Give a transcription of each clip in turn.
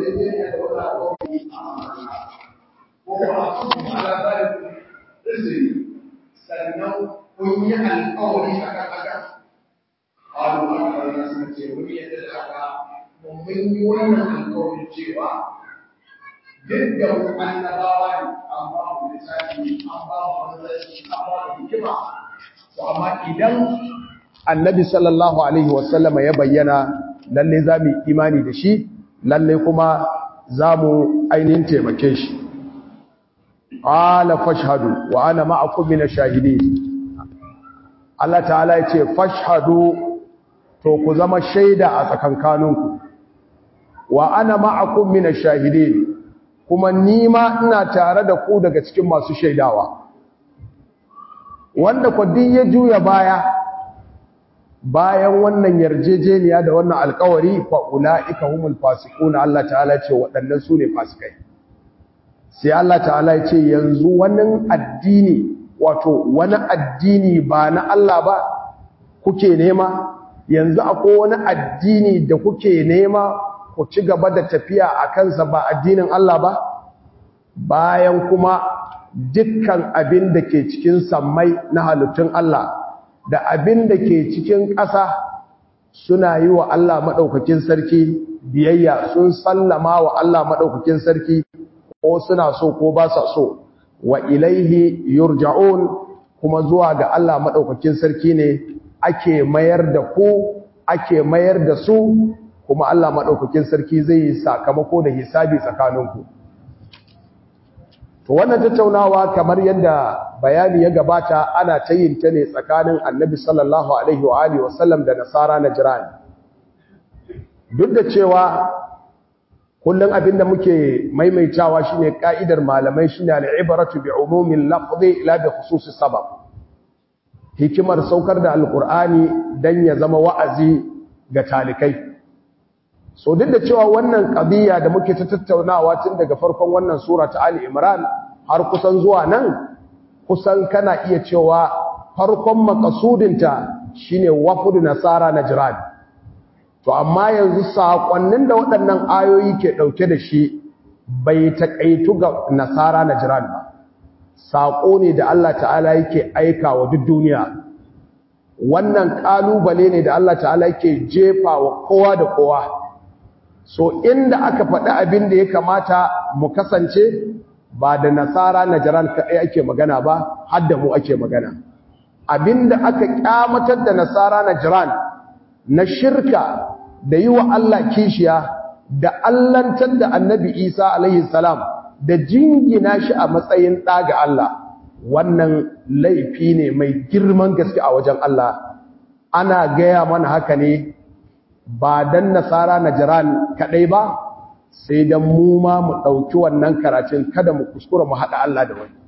yarjejeniya da wani alƙawari a amana ko a cikin alabarin rizini sannan kun yi alƙawari a kan haka ƙalu a ƙarfi suka ce mun yadda da haka mun yi wannan alƙawarin cewa duk da mu annabawa ne an ba mu lissafi an ba mu manzanci an ba mu hikima to amma idan annabi sallallahu alaihi wasallama ya bayyana lalle za mu yi imani da shi lalle kuma za mu ainihin taimake shi qala fashhadu wa ana ma'akum min ash-shahidin Allah ta'ala ya ce fashhadu to ku zama shaida a tsakankaninku wa ana ma'akum min ash-shahidin kuma nima ina tare da ku daga cikin masu shaidawa wanda kwadin ya juya baya bayan wannan yarjejeniya da wannan alkawari fa ulaika humul fasiquna Allah ta'ala ce waɗannan su ne fasikai sai Allah ta'ala ya ce yanzu wani addini wato wani addini ba na Allah ba kuke nema yanzu akwai wani addini da kuke nema ku ci gaba da tafiya a kansa ba addinin Allah ba bayan kuma dukkan abin da ke cikin sammai na halittun Allah da abin da ke cikin ƙasa suna yi wa Allah maɗaukakin sarki biyayya sun sallama wa Allah maɗaukakin sarki ko suna so ko ba sa so wa ilaihi yurja'un kuma zuwa ga Allah maɗaukakin sarki ne ake mayar da ku ake mayar da su kuma Allah maɗaukakin sarki zai yi sakamako da hisabi tsakaninku to wannan tattaunawa kamar yadda bayani ya gabata ana ta yin ta ne tsakanin annabi sallallahu alaihi wa alihi wasallam da nasara na jiran duk da cewa kullum abinda muke maimaitawa shine ka'idar malamai shine al-ibratu bi umumin lafzi la bi khususi sabab hikimar saukar da alqur'ani dan ya zama wa'azi ga talikai so duk da cewa wannan qadiya da muke ta tattaunawa tun daga farkon wannan sura ta Ali Imran har kusan zuwa nan kusan kana iya cewa farkon makasudinta shine wafudu nasara najran to amma yanzu sakonnin da waɗannan ayoyi ke ɗauke da shi bai taƙaitu ga nasara najran ba saƙo ne da Allah ta'ala yake aika wa duk duniya wannan ƙalubale ne da Allah ta'ala yake jefa wa kowa da kowa so inda aka faɗi abin da ya kamata mu kasance ba da nasara najaran kaɗai ake magana ba har da mu ake magana abinda aka kyamatar da nasara najaran na shirka da yi wa Allah kishiya da allantar da annabi isa alaihi salam da jingina shi a matsayin ɗa ga Allah wannan laifi ne mai girman gaske a wajen Allah ana gaya mana haka ne ba dan nasara najaran kaɗai ba sai dan mu ma mu ɗauki wannan karatun kada mu kuskura mu haɗa Allah da wani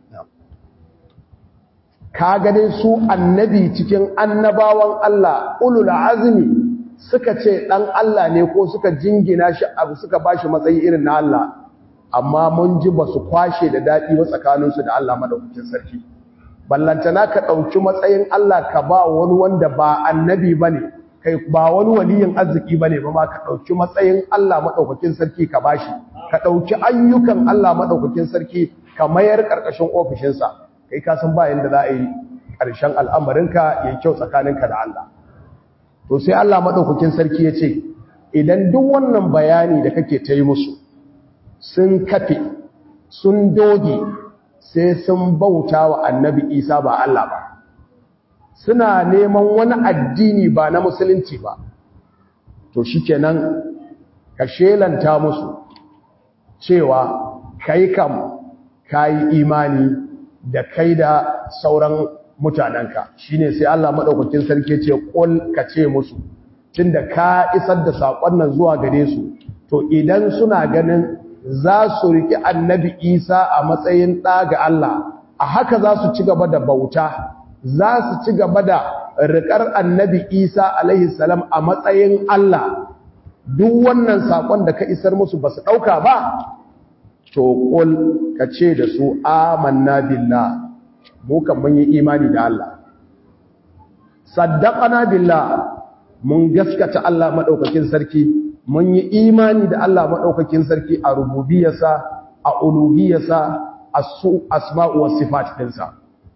ka gane su annabi cikin annabawan Allah ulul azmi suka ce ɗan Allah ne ko suka jingina shi abu suka bashi matsayi irin na Allah amma mun ji ba su kwashe da daɗi ba tsakaninsu da Allah madaukakin sarki ballantana ka ɗauki matsayin Allah ka ba wani wanda ba annabi ba ne kai ba wani waliyin arziki bane ba ma ka dauki matsayin Allah madaukakin sarki ka bashi ka dauki ayyukan Allah madaukakin sarki ka mayar karkashin ofishin sa kai ka san ba yanda za a yi karshen al'amarinka yayin kyau tsakaninka da Allah to sai Allah madaukakin sarki ya ce idan duk wannan bayani da kake ta yi musu sun kafe sun doge sai sun bauta wa annabi Isa ba Allah ba suna neman wani addini ba na musulunci ba to shikenan ka shelanta musu cewa kai kam kai imani da kai da sauran mutanenka shine sai Allah madaukakin sarki ce kul ka ce musu tunda ka isar da sakon nan zuwa gare su to idan suna ganin za su riki annabi Isa a matsayin ɗa ga Allah a haka za su ci gaba da bauta za su ci gaba da riƙar annabi isa alaihi salam a matsayin Allah duk wannan saƙon da ka isar musu ba su ɗauka ba to ƙul ka ce da su amanna billah mu kan mun yi imani da Allah saddaqana billah mun gaskata Allah madaukakin sarki mun yi imani da Allah madaukakin sarki a rububiyarsa a uluhiyarsa asma'u was sifat dinsa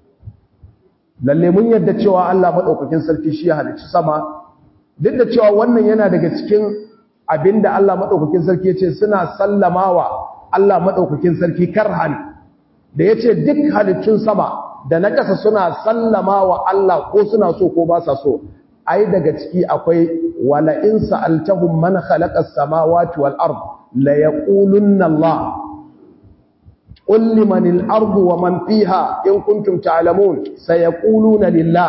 lalle mun yadda cewa Allah madaukakin sarki shi ya halicci sama duk da cewa wannan yana daga cikin abinda Allah madaukakin sarki yace suna sallamawa Allah madaukakin sarki karhan da yace duk halittun sama da na kasa suna sallamawa Allah ko suna so ko ba sa so ai daga ciki akwai wala in sa'altahum man khalaqa as-samawati wal ard la yaqulunna Allah قل لمن الأرض ومن فيها إن كنتم تعلمون سيقولون لله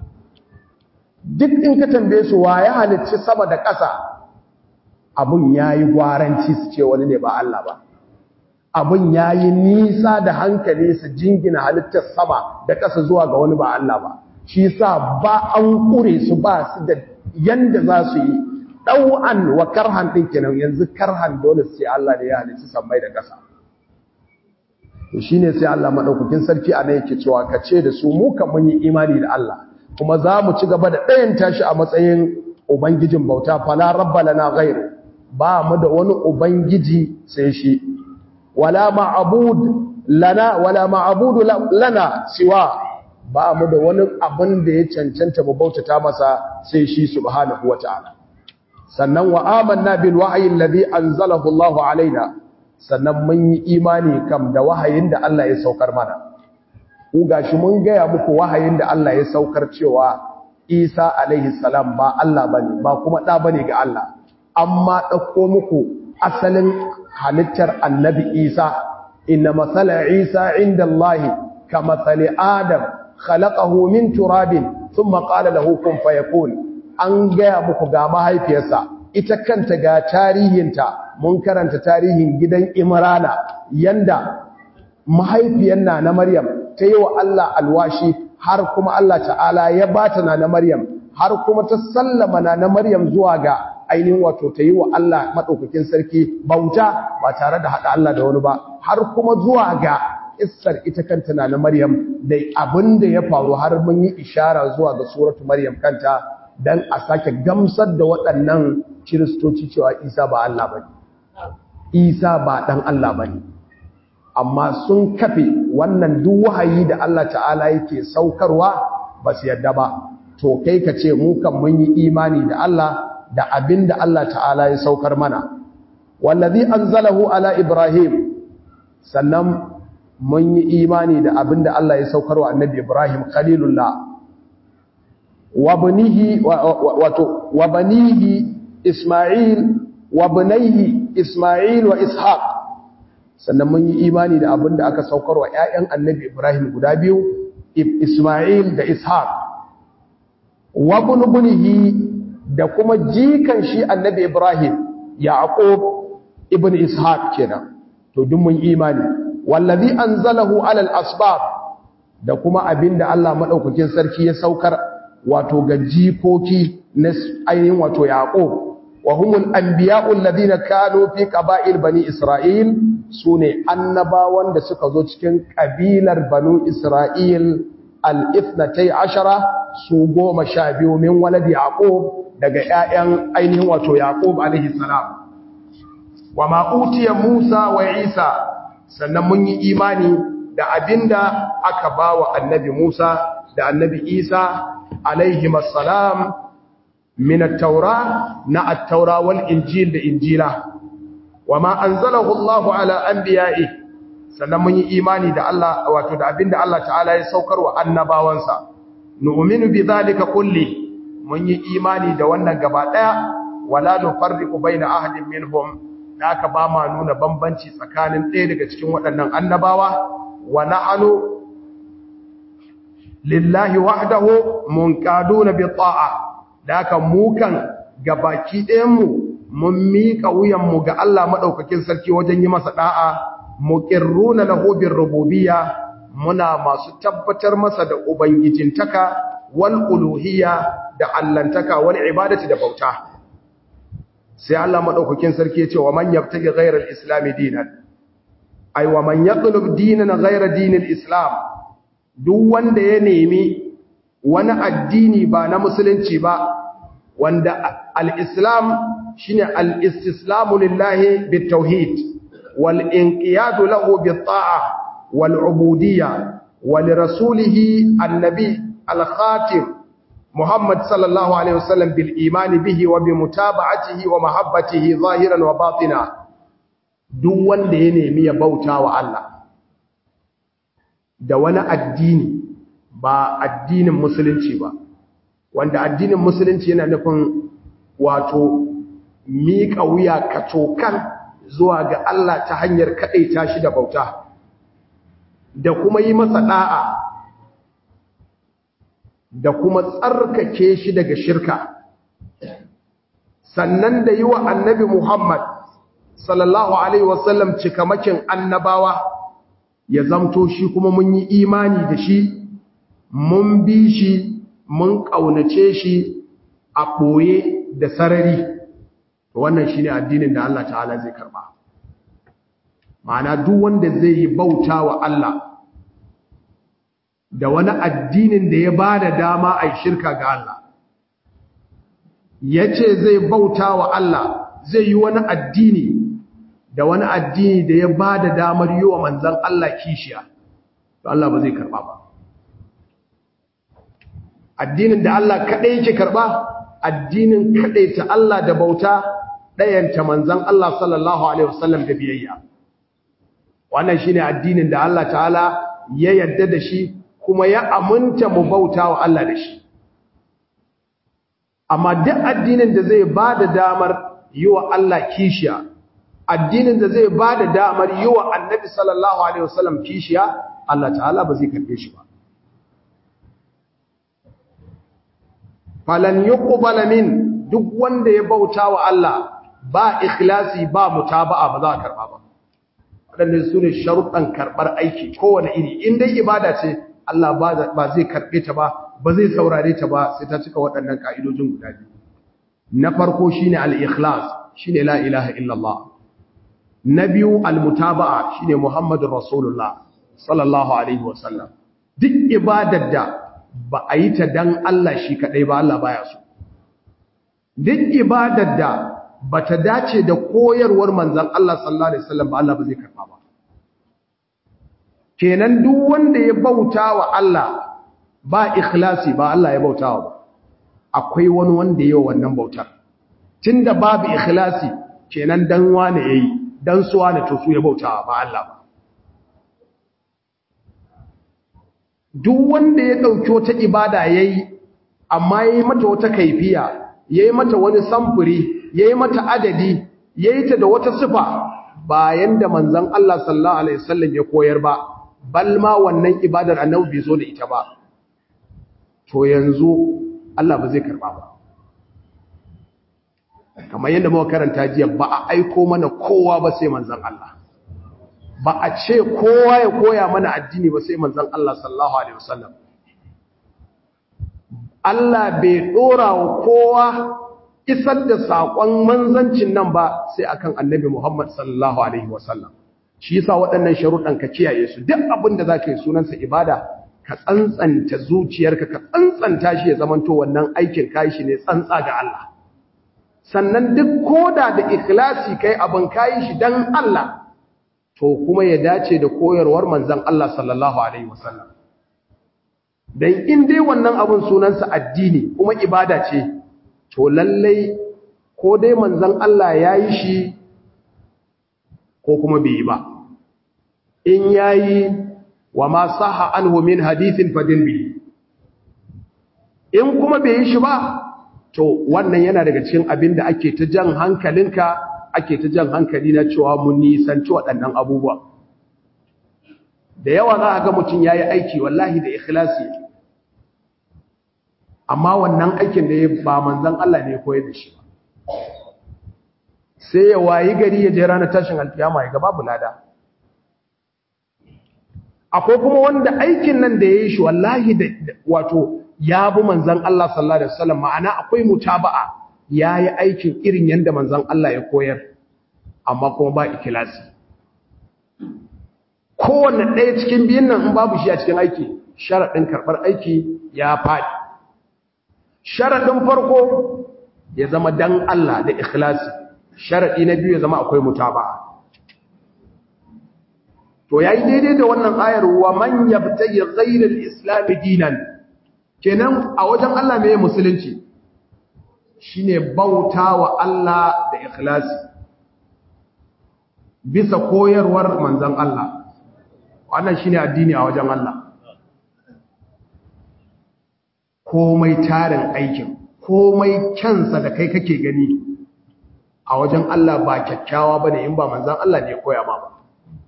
duk in ka tambaye su wa ya halicci sama da ƙasa abun yayi gwaranci su ce wani ne ba Allah ba abun yayi nisa da hankali su jingina halittar sama da ƙasa zuwa ga wani ba Allah ba shi yasa ba an kure su ba su da yanda za su yi ɗau'an wa karhan ɗin kenan yanzu karhan dole su ce Allah ne ya halicci sammai da ƙasa to shine sai Allah madaukakin sarki ana yake cewa kace da su mu kan mun yi imani da Allah kuma za mu ci gaba da ɗayan tashi a matsayin ubangijin bauta fala rabba lana ghairu ba mu da wani ubangiji sai shi wala ma'bud lana wala ma'bud lana siwa ba mu da wani abin da ya cancanta mu bautata masa sai shi subhanahu wataala sannan wa amanna bil wahyi alladhi anzalahu Allahu alaina sannan mun yi imani kam da wahayin da Allah ya saukar mana ku gashi mun gaya muku wahayin da Allah ya saukar cewa Isa alaihi salam ba Allah bane ba kuma da bane ga Allah amma dauko muku asalin halittar annabi Isa inna masala Isa inda Allah ka masali Adam khalaqahu min turabin thumma qala lahu kun fayakun an gaya muku ga mahaifiyarsa ita kanta ga tarihinta mun karanta tarihin gidan Imrana yanda mahaifiyar na na Maryam ta yi wa Allah alwashi har kuma Allah ta'ala ya bata na na Maryam har kuma ta sallama na na Maryam zuwa ga ainihin wato ta yi wa Allah madaukakin sarki bauta ba tare da hada Allah da wani ba har kuma zuwa ga issar ita kanta na na Maryam da abin da ya faru har mun yi ishara zuwa ga suratu Maryam kanta dan a sake gamsar da waɗannan kiristoci cewa Isa ba Allah bane Isa ba dan Allah bane amma sun kafe wannan duk wahayi da Allah ta'ala yake saukarwa ba su yadda ba to kai ka ce mu kan mun yi imani da Allah da abin da Allah ta'ala ya saukar mana wallazi anzalahu ala ibrahim sannan mun yi imani da abin da Allah ya saukarwa annabi ibrahim khalilullah wa banihi wato wa banihi isma'il wa bunayhi isma'il wa ishaq sannan mun yi imani da abin da aka saukar wa ‘ya'yan annabi Ibrahim guda biyu, Ismail da Ishaq, wa bunubunihi da kuma jikan shi annabi Ibrahim, Yaƙob ibn Ishaq kenan, to duk mun imani, wallazi an zalahu alal asbab da kuma abin da Allah maɗaukakin sarki ya saukar wato ga jikoki na ainihin wato Yaƙob. وهم الأنبياء الذين كانوا في قبائل بني إسرائيل سوني annabawan da suka zo cikin kabilar banu Isra'il al-ithnatay ashara su goma sha biyu min walad Yaqub daga ƴaƴan ainihin wato Yaqub alaihi salam wa ma utiya Musa wa Isa sannan mun yi imani da abinda aka bawa annabi Musa da annabi Isa alaihi salam من التوراة نا التوراة والإنجيل لإنجيلا وما أنزله الله على أنبيائه sannan mun yi imani da Allah wato da abinda Allah ta'ala ya saukar wa annabawansa nu'minu bi zalika kulli mun yi imani da wannan gaba daya wala nufarriqu baina ahadin minhum haka ba ma nuna bambanci tsakanin ɗaya daga cikin waɗannan annabawa wa nahnu lillahi wahdahu munqaduna bi ta'a da haka mukan gabaki ɗayanmu mun miƙa wuyanmu ga Allah maɗaukakin sarki wajen yi masa ɗa'a muƙirruna lahu bir rububiyya muna masu tabbatar masa da ubangijintaka wal uluhiyya da allantaka wal ibadati da bauta sai Allah maɗaukakin sarki ya ce wa man yabtaghi ghayra al-islam dinan ay wa man yatlub dinan ghayra dinil islam duk wanda ya nemi wani addini ba na musulunci ba wanda al'islam shine al-istislamu lillahi bit-tauhid wal inqiyadu lahu bit-ta'a wal ubudiyya wa li rasulihi an-nabi al-khatim Muhammad sallallahu alaihi wasallam bil imani bihi wa bi mutaba'atihi wa mahabbatihi zahiran wa batina duk wanda ya nemi ya bauta wa Allah da wani addini ba addinin musulunci ba wanda addinin musulunci yana nufin wato miƙa wuya kacokan zuwa ga Allah ta hanyar kaɗaita shi da bauta da kuma yi masa ɗa'a da kuma tsarkake shi daga shirka sannan da yi wa annabi Muhammad sallallahu Alaihi wasallam cikamakin annabawa ya zamto shi kuma mun yi imani da shi mun bi shi mun ƙaunace shi a ɓoye da sarari wannan shi ne addinin da Allah ta'ala zai karɓa ma'ana duk wanda zai yi bauta wa Allah da wani addinin da ya ba da dama a shirka ga Allah ya ce zai bauta wa Allah zai yi wani addini da wani addini da ya ba da damar yi wa manzan Allah kishiya to Allah ba zai karɓa ba addinin da Allah kaɗai yake karɓa addinin kaɗai ta Allah da bauta ɗayanta manzan Allah sallallahu Alaihi wasallam da biyayya wannan shi ne addinin da Allah ta'ala ya yadda da shi kuma ya aminta mu bauta wa Allah da shi amma duk addinin da zai ba da damar yi wa Allah kishiya addinin da zai ba da damar yi wa annabi sallallahu alaihi wasallam kishiya Allah ta'ala ba zai karbe shi ba falan yuqbala min duk wanda ya bauta wa Allah ba ikhlasi ba mutaba'a ba za a karba ba wadannan sune sharuɗan karbar aiki kowane iri in dai ibada ce Allah ba zai karbe ta ba ba zai saurare ta ba sai ta cika waɗannan ka'idojin guda biyu na farko shine al-ikhlas shine la ilaha illallah na biyu al-mutaba'a shine muhammadur rasulullah sallallahu alaihi wasallam duk ibadar da ba a yi ta dan Allah shi kadai ba Allah baya so duk ibadar da bata dace da koyarwar manzon Allah sallallahu alaihi wasallam ba Allah ba zai karba ba kenan duk wanda ya bauta wa Allah ba ikhlasi ba Allah ya bauta wa ba akwai wani wanda yayi wannan bautar tunda babu ikhlasi kenan dan wane yayi dan suwa ne to su ya bauta ba Allah ba duk wanda ya dauki wata ibada yayi amma yayi mata wata kaifiya yayi mata wani samfuri yayi mata adadi yayi ta da wata sifa bayan da manzon Allah sallallahu alaihi wasallam ya koyar ba balma wannan ibadar annabi bai zo da ita ba to yanzu Allah ba zai karba ba kamar yadda muka karanta jiya ba a aiko mana kowa ba sai manzon Allah ba a ce kowa ya koya mana addini ba sai manzon Allah sallallahu alaihi wasallam Allah bai dora wa kowa isar da sakon manzancin nan ba sai akan annabi Muhammad sallallahu alaihi wasallam shi yasa waɗannan sharuɗan ka kiyaye su duk abin da zaka yi sunansa ibada ka tsantsanta zuciyarka ka tsantsanta shi ya zamanto wannan aikin kai shi ne tsantsa ga Allah sannan duk koda da ikhlasi kai abin kai shi dan Allah to kuma ya dace da koyarwar manzon Allah sallallahu alaihi wasallam dan in dai wannan abin sunansa addini kuma ibada ce to lallai ko dai manzon Allah yayi shi ko kuma bai yi ba in yayi wa ma saha anhu min hadithin fadin bi in kuma bai yi shi ba to wannan yana daga cikin abin da ake ta jan hankalinka ake ta jan hankali na cewa mun nisanci waɗannan abubuwa da yawa za a ga mutum ya yi aiki wallahi da ikhlasi amma wannan aikin da ya ba manzan Allah ne ya koyar da shi sai ya wayi gari ya je ranar tashin alkiyama ya ga babu lada akwai kuma wanda aikin nan da ya yi shi wallahi da wato ya bi manzan Allah sallallahu alaihi wasallam ma'ana akwai mutaba'a ya yi aikin irin yadda manzan Allah ya koyar amma kuma ba ikilasi kowanne ɗaya cikin biyun nan in babu shi a cikin aiki sharaɗin karɓar aiki ya faɗi sharaɗin farko ya zama dan Allah da ikhlasi sharadi na biyu ya zama akwai mutaba'a to yayi daidai da wannan ayar wa man yabtaji ghayra al-islam dinan kenan a wajen Allah mai musulunci shine bautawa Allah da ikhlasi bisa koyarwar manzon Allah wannan shine addini a wajen Allah komai tarin aikin komai kyansa da kai kake gani a wajen Allah ba kyakkyawa bane in ba manzon Allah ne ya koya ma ba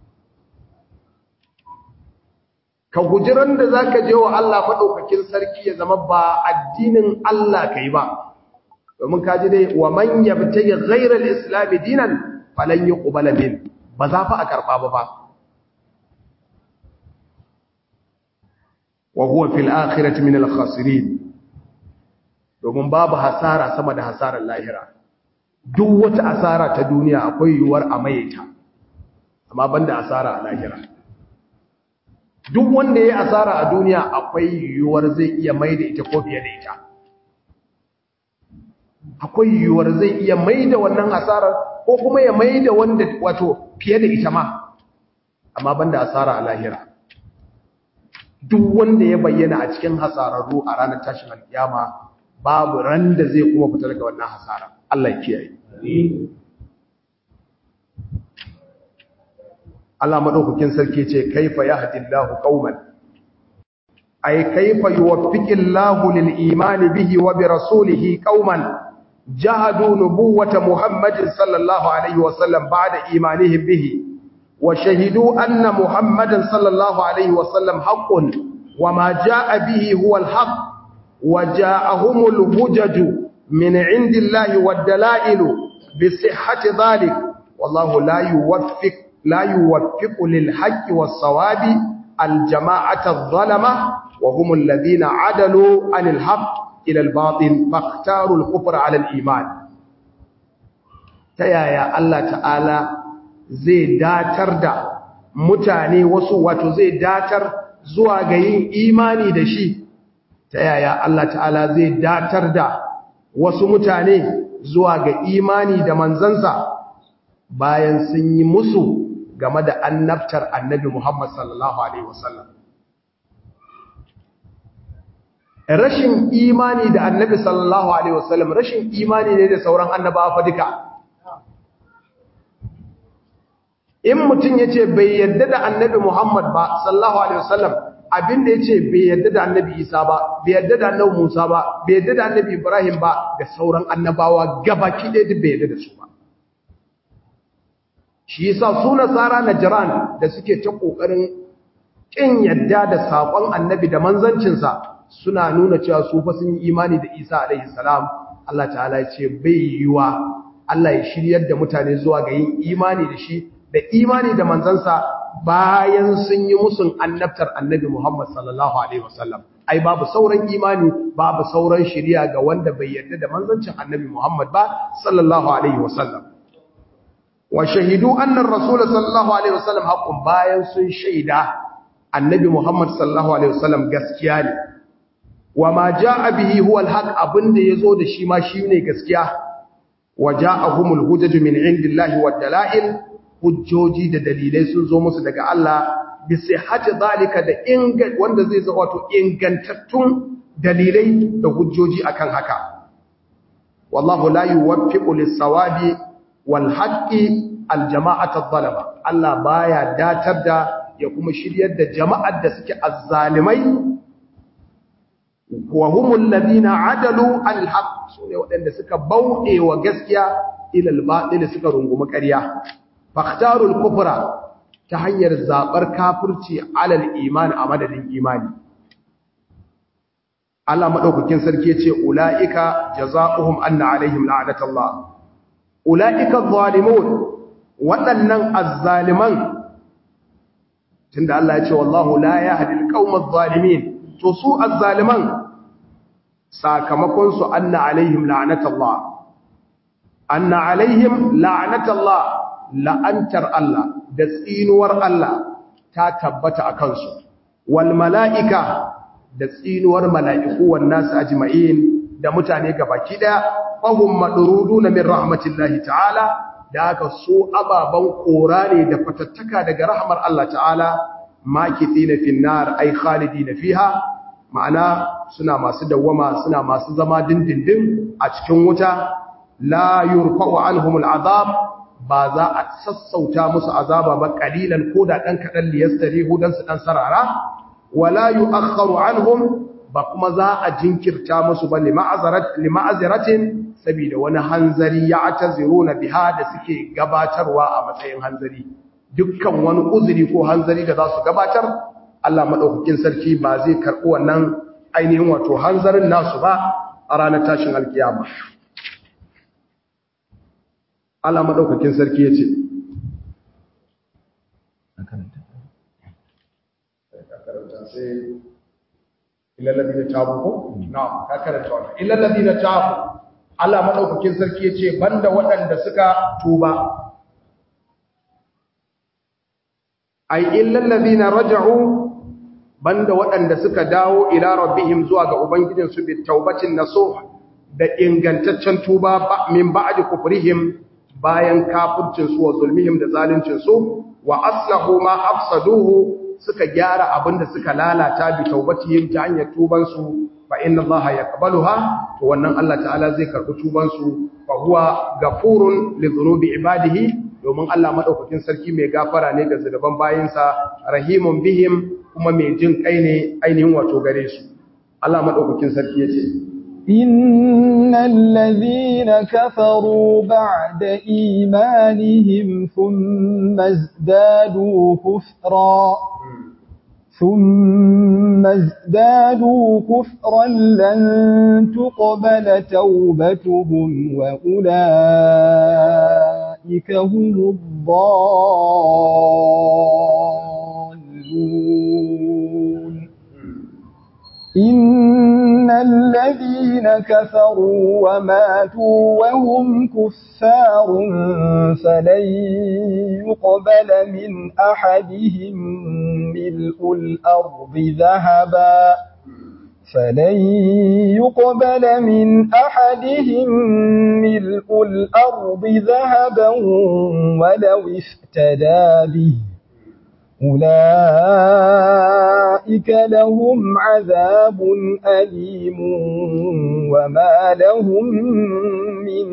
ka guji ran da za ka je wa Allah maɗaukakin sarki ya zama ba addinin Allah ka yi ba domin ka ji dai wa man yabtayi ghairal islami dinan falan yuqbala min ba za fa a karɓa ba ba wa huwa fil akhirati min al khasirin domin babu hasara sama da hasarar lahira duk wata asara ta duniya akwai yiwuwar a mayeta amma banda asara a lahira duk wanda ya asara a duniya akwai yiwuwar zai iya mai da ita ko fiye da ita akwai yiwuwar zai iya mai da wannan asarar ko kuma ya mai da wanda wato fiye da ita ma amma banda asara a lahira duk wanda ya bayyana a cikin hasararru a ranar tashin alkiyama babu ran da zai kuma fita daga wannan hasara Allah ya kiyaye Allah madaukakin sarki ce kaifa yahdillahu qauman ay kaifa yuwaffiqillahu lil imani bihi wa bi rasulihi qauman jahadu nubuwwata muhammadin sallallahu alaihi wasallam ba'da imanihim bihi wa shahidu anna muhammadan sallallahu alaihi wasallam haqqun wa ma jaa bihi huwa al-haqq wa jaa'ahumul hujaju min 'indillahi wad-dala'ilu bi sihhati dhalik wallahu la yuwaffiq لا يوفق للحق والصواب الجماعة الظلمة وهم الذين عدلوا عن الحق إلى الباطل فاختاروا الكفر على الإيمان تيايا الله تعالى زي داتر دا mutane wasu wato zai datar zuwa ga yin imani da shi ta yaya Allah ta'ala zai datar da wasu mutane zuwa ga imani da manzansa bayan sun yi musu game da annabtar annabi Muhammad sallallahu Alaihi wasallam. Rashin imani da annabi sallallahu Alaihi wasallam rashin imani ne da sauran annabawa fa duka. In mutum ya ce bai yadda da annabi Muhammad ba sallallahu Alaihi wasallam abinda ya ce bai yadda da annabi Isa ba, bai yadda da annabi Musa ba, bai yadda da annabi Ibrahim ba da sauran annabawa gabaki ɗaya duk bai yadda da su ba. shi yasa su nasara najran da suke ta kokarin kin yadda da sakon annabi da manzancinsa suna nuna cewa su fa sun yi imani da Isa alaihi salam Allah ta'ala ya ce bai yiwa Allah ya shiryar da mutane zuwa ga yin imani da shi da imani da manzansa bayan sun yi musun annabtar annabi Muhammad sallallahu alaihi wasallam ai babu sauran imani babu sauran shiriya ga wanda bai yarda da manzancin annabi Muhammad ba sallallahu alaihi wasallam wa shahidu annar rasul sallallahu alaihi wasallam haqqun bayan sun shaida annabi Muhammad sallallahu alaihi wasallam gaskiya ne wa ma jaa bihi huwa alhaq abinda yazo da shi ma shine gaskiya wa jaahumul hujaju min indillahi wad dalail hujjoji da dalilai sun zo musu daga Allah bi sihhati zalika da inga wanda zai zo wato ingantattun dalilai da hujjoji akan haka wallahu la yuwaffiqu lis-sawabi wal haqqi al-jama'at adh-dhalama Allah baya datar da ya kuma shiryar da jama'ar da suke azzalimai wa humul ladina adalu al-haqq sune waɗanda suka bauɗe wa gaskiya ila al-batil suka rungumi ƙarya faktarul kufra ta hanyar zabar kafirci alal iman a madadin imani Allah madaukakin sarki yace ulaika jazaohum anna alaihim la'natullah ulaika adh-dhalimun waɗannan azzaliman tunda Allah yace wallahu la yahdi al-qawma adh-dhalimin to su azzaliman sakamakon su anna alaihim la'natullah anna alaihim la'natullah la'antar Allah da tsinuwar Allah ta tabbata a kansu wal mala'ika da tsinuwar mala'iku wan nasu ajma'in da mutane gabaki daya fahum madruduna min rahmatillahi ta'ala da aka so ababan kora ne da fatattaka daga rahmar Allah ta'ala makithina fin nar ay khalidina fiha ma'ana suna masu dawwama suna masu zama dindindin a cikin wuta la yurfa'u anhumul azab ba za a sassauta musu azaba ba kalilan ko da dan kadan liyastarihu dan su dan sarara wala yu'akhkharu anhum ba kuma za a jinkirta musu ba lima'aziratin saboda wani hanzari ya ataziruna biha da suke gabatarwa a matsayin hanzari dukkan wani uzuri ko hanzari da za su gabatar Allah madaukakin sarki ba zai karɓi wannan ainihin wato hanzarin nasu ba a ranar tashin alkiyama Allah madaukakin sarki yace sai illa ladina tabu ko na'am ka karanta wannan illa ladina tabu Allah madaukakin sarki yace banda waɗanda suka tuba ai illa ladina raja'u banda waɗanda suka dawo ila rabbihim zuwa ga ubangijin su bi taubatin nasuh da ingantaccen tuba min ba'di kufrihim bayan kafircin su wa zulmihim da zaluncin su wa aslahu ma afsaduhu suka gyara abinda suka lalata bi taubatihim ta hanyar tuban su fa inna allaha yaqbaluha to wannan Allah ta'ala zai karbi tuban su fa huwa ghafurun li dhunubi ibadihi domin Allah madaukakin sarki mai gafara ne ga zunuban bayinsa rahimun bihim kuma mai jin kai ne ainihin wato gare su Allah madaukakin sarki yace إن الذين كفروا بعد إيمانهم ثم ازدادوا كفرا ثم ازدادوا كفرا لن تقبل توبتهم وأولئك هم الضالون إن الذين كفروا وماتوا وهم كفار فلن يقبل من أحدهم ملء الأرض ذهبا فلن يقبل من أحدهم ملء الأرض ذهبا ولو افتدى به أولئك لهم عذاب أليم وما لهم من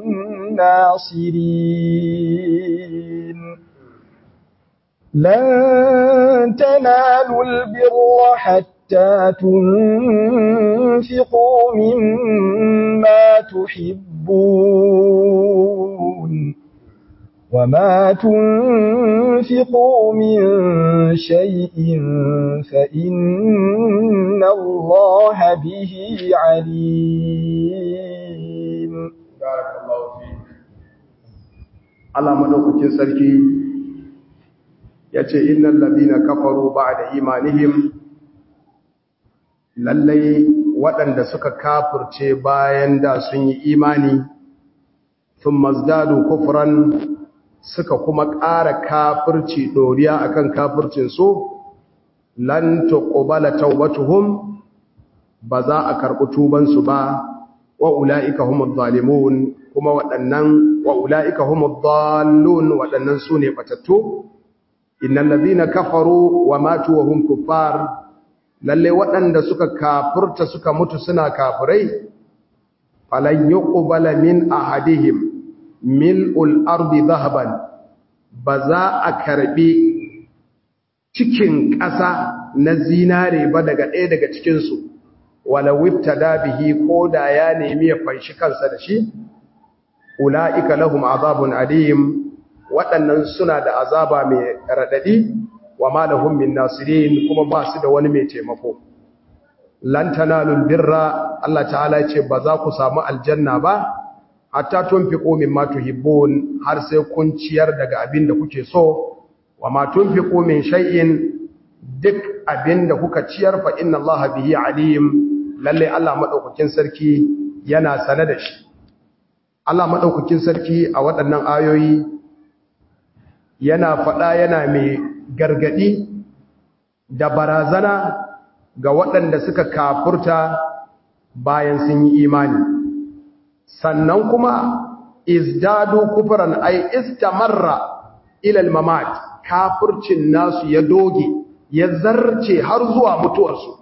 ناصرين لن تنالوا البر حتى تنفقوا مما تحبون وما تنفقوا من شيء فإن الله به عليم بارك الله فيك Allah madaukakin sarki yace innal ladina kafaru ba'da imanihim lallai waɗanda suka kafirce bayan da sun yi imani sun mazdadu kufran suka kuma ƙara kafirci doriya akan kafircin su lan tuqbala tawbatuhum ba za a karɓi tuban su ba wa ulaika humuz zalimun kuma waɗannan wa ulaika humud dallun waɗannan sune batattu innal ladina kafaru wa matu wa hum kuffar lalle waɗanda suka kafirta suka mutu suna kafirai falan yuqbala min ahadihim mil'ul ardi dhahaban ba za a karbi cikin ƙasa na zinare ba daga ɗaya daga cikin su wala wibtada bihi ko da ya nemi ya fanshi kansa da shi ulaika lahum azabun alim waɗannan suna da azaba mai raɗaɗi wa ma lahum min nasirin kuma ba su da wani mai taimako lan tanalul birra Allah ta'ala ce ba za ku samu aljanna ba hatta tunfiqu mimma tuhibbun har sai kun ciyar daga abin da kuke so wa ma tunfiqu min shay'in duk abin da kuka ciyar fa inna Allah bihi alim lalle Allah madaukakin sarki yana sane da shi Allah madaukakin sarki a waɗannan ayoyi yana faɗa yana mai gargaɗi da barazana ga waɗanda suka kafurta bayan sun yi imani sannan kuma izdadu kufran ay istamarra ila al-mamat kafircin nasu ya doge ya zarce har zuwa mutuwarsu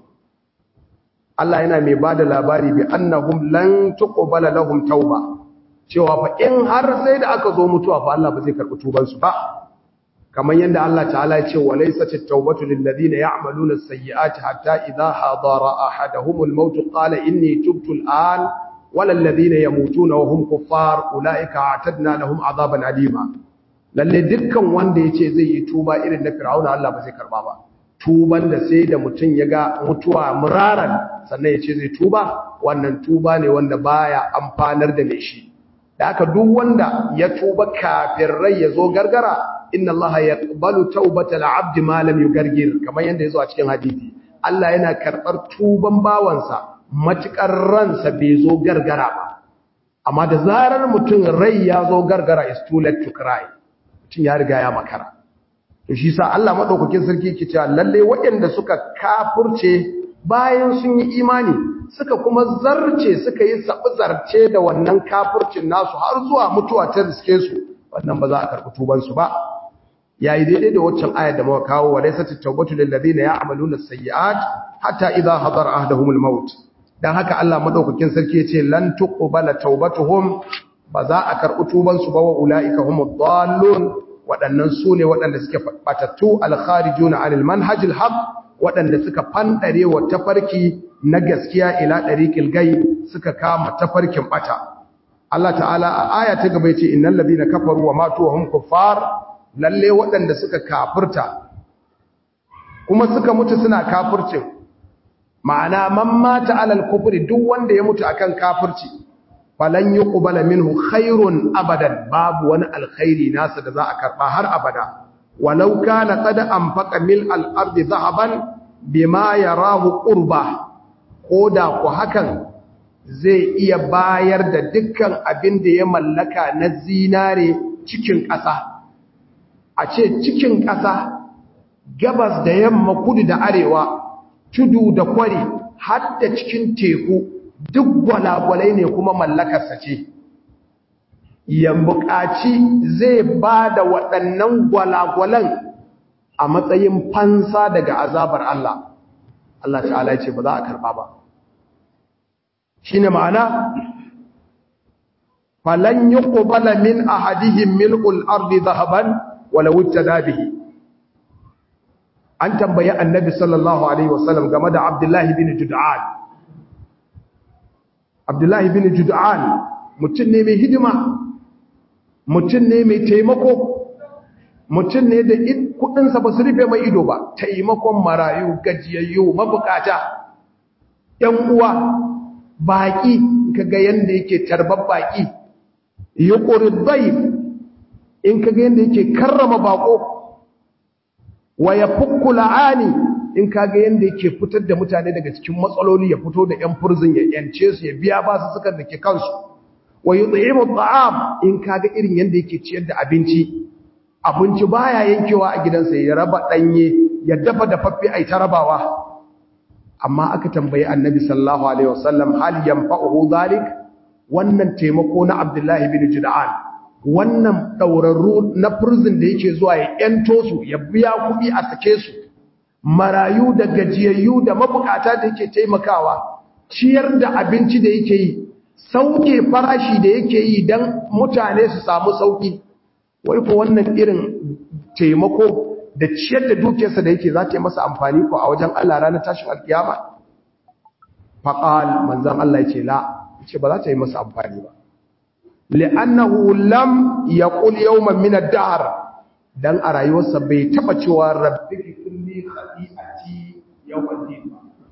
Allah yana mai bada labari bi annahum lan tuqbala lahum tauba cewa fa in har sai da aka zo mutuwa fa Allah ba zai karbi tuban su ba kamar yadda Allah ta'ala ya ce wa laysat at-taubatu lil ladina ya'maluna as-sayyi'ati hatta idha hadara ahaduhum al-maut qala inni tubtu al-an wala alladhina yamutuna wa hum kuffar ulaika a'tadna lahum 'adaban alima lalle dukkan wanda yace zai yi tuba irin na fir'auna Allah ba zai karba ba tuban da sai da mutum ya ga mutuwa muraran sannan ya ce zai tuba wannan tuba ne wanda baya amfanar da mai shi da aka duk wanda ya tuba kafin rai ya zo gargara inna Allah ya ƙbalu taubata al'abdi malam yu gargir kamar yadda ya zo a cikin hadithi Allah yana karɓar tuban bawansa matuƙar ransa bai zo gargara ba amma da zarar mutum rai ya zo gargara is too late to cry mutum ya riga ya makara to shi sa Allah madaukakin sarki yake cewa lalle waɗanda suka kafurce bayan sun yi imani suka kuma zarce suka yi zarce da wannan kafurcin nasu har zuwa mutuwa ta riske su wannan ba za a karɓi tuban su ba yayi daidai da waccan ayar da muka kawo wa laysat at-tawbatu lil ladina ya'maluna as-sayyi'at hatta idha hadara ahaduhum al-maut dan haka Allah madaukakin sarki yace lan tuqbala tawbatuhum ba za a karɓi tuban su ba wa ulaika humud dallun waɗannan su ne waɗanda suke batattu alkharijuna anil manhajil haq waɗanda suka fandare wa tafarki na gaskiya ila dariqil gay suka kama tafarkin bata Allah ta'ala a aya ta gaba yace innal ladina kafaru wa matu wa hum kuffar lalle waɗanda suka kafirta kuma suka mutu suna kafircin ma'ana man mata alal kufri duk wanda ya mutu akan kafirci falan yi ƙubala minhu khairun abadan babu wani alkhairi nasa da za a karɓa har abada walau kana qad anfaqa mil al-ardi dhahaban bima yarahu qurba koda ku hakan zai iya bayar da dukkan abin da ya mallaka na zinare cikin ƙasa a ce cikin ƙasa gabas da yamma kudu da arewa tudu da kwari har da cikin teku duk gwalagwalai ne kuma mallakarsa ce ya buƙaci zai ba da waɗannan gwalagwalan a matsayin fansa daga azabar Allah Allah ta'ala ce ba za a karɓa ba shi ne ma'ana falan yi ƙubala min a hadihin mil'ul ardi zahaban wala wuce dabihi an tambayi annabi sallallahu alaihi wasallam game da abdullahi bin jud'an abdullahi bin jud'an mutum ne mai hidima mutum ne mai taimako mutum ne da kudinsa ba su rufe mai ido ba taimakon marayu gajiyayyu mabukata ‘yan uwa baƙi kaga yadda yake tarbar baƙi ya ƙori zaif in kaga yadda yake karrama baƙo wa ya fukku la'ani in kaga yanda yake fitar da mutane daga cikin matsaloli ya fito da ƴan furzin ya yance su ya biya ba su suka dake kansu wa yud'imu at'am in kaga irin yanda yake ciyar da abinci abinci baya yankewa a gidansa ya raba danye ya dafa dafaffe ai ta rabawa amma aka tambayi annabi sallallahu alaihi wasallam hal yanfa'uhu dhalik wannan taimako na abdullahi bin jud'an wannan daurarru na furzin da yake zuwa ya yanto su ya biya kuɗi a sake su marayu da gajiyayyu da mabukata da yake taimakawa ciyar da abinci da yake yi sauke farashi da yake yi don mutane su samu sauki wai ko wannan irin taimako da ciyar da dukiyarsa da yake za ta yi masa amfani ko a wajen Allah ranar tashin alkiyama faqal manzon Allah yace la yace ba za ta yi masa amfani ba li'annahu lam yaqul yawman min ad-dahr dan a rayuwarsa bai taba cewa rabbi kulli khati'ati yawmal din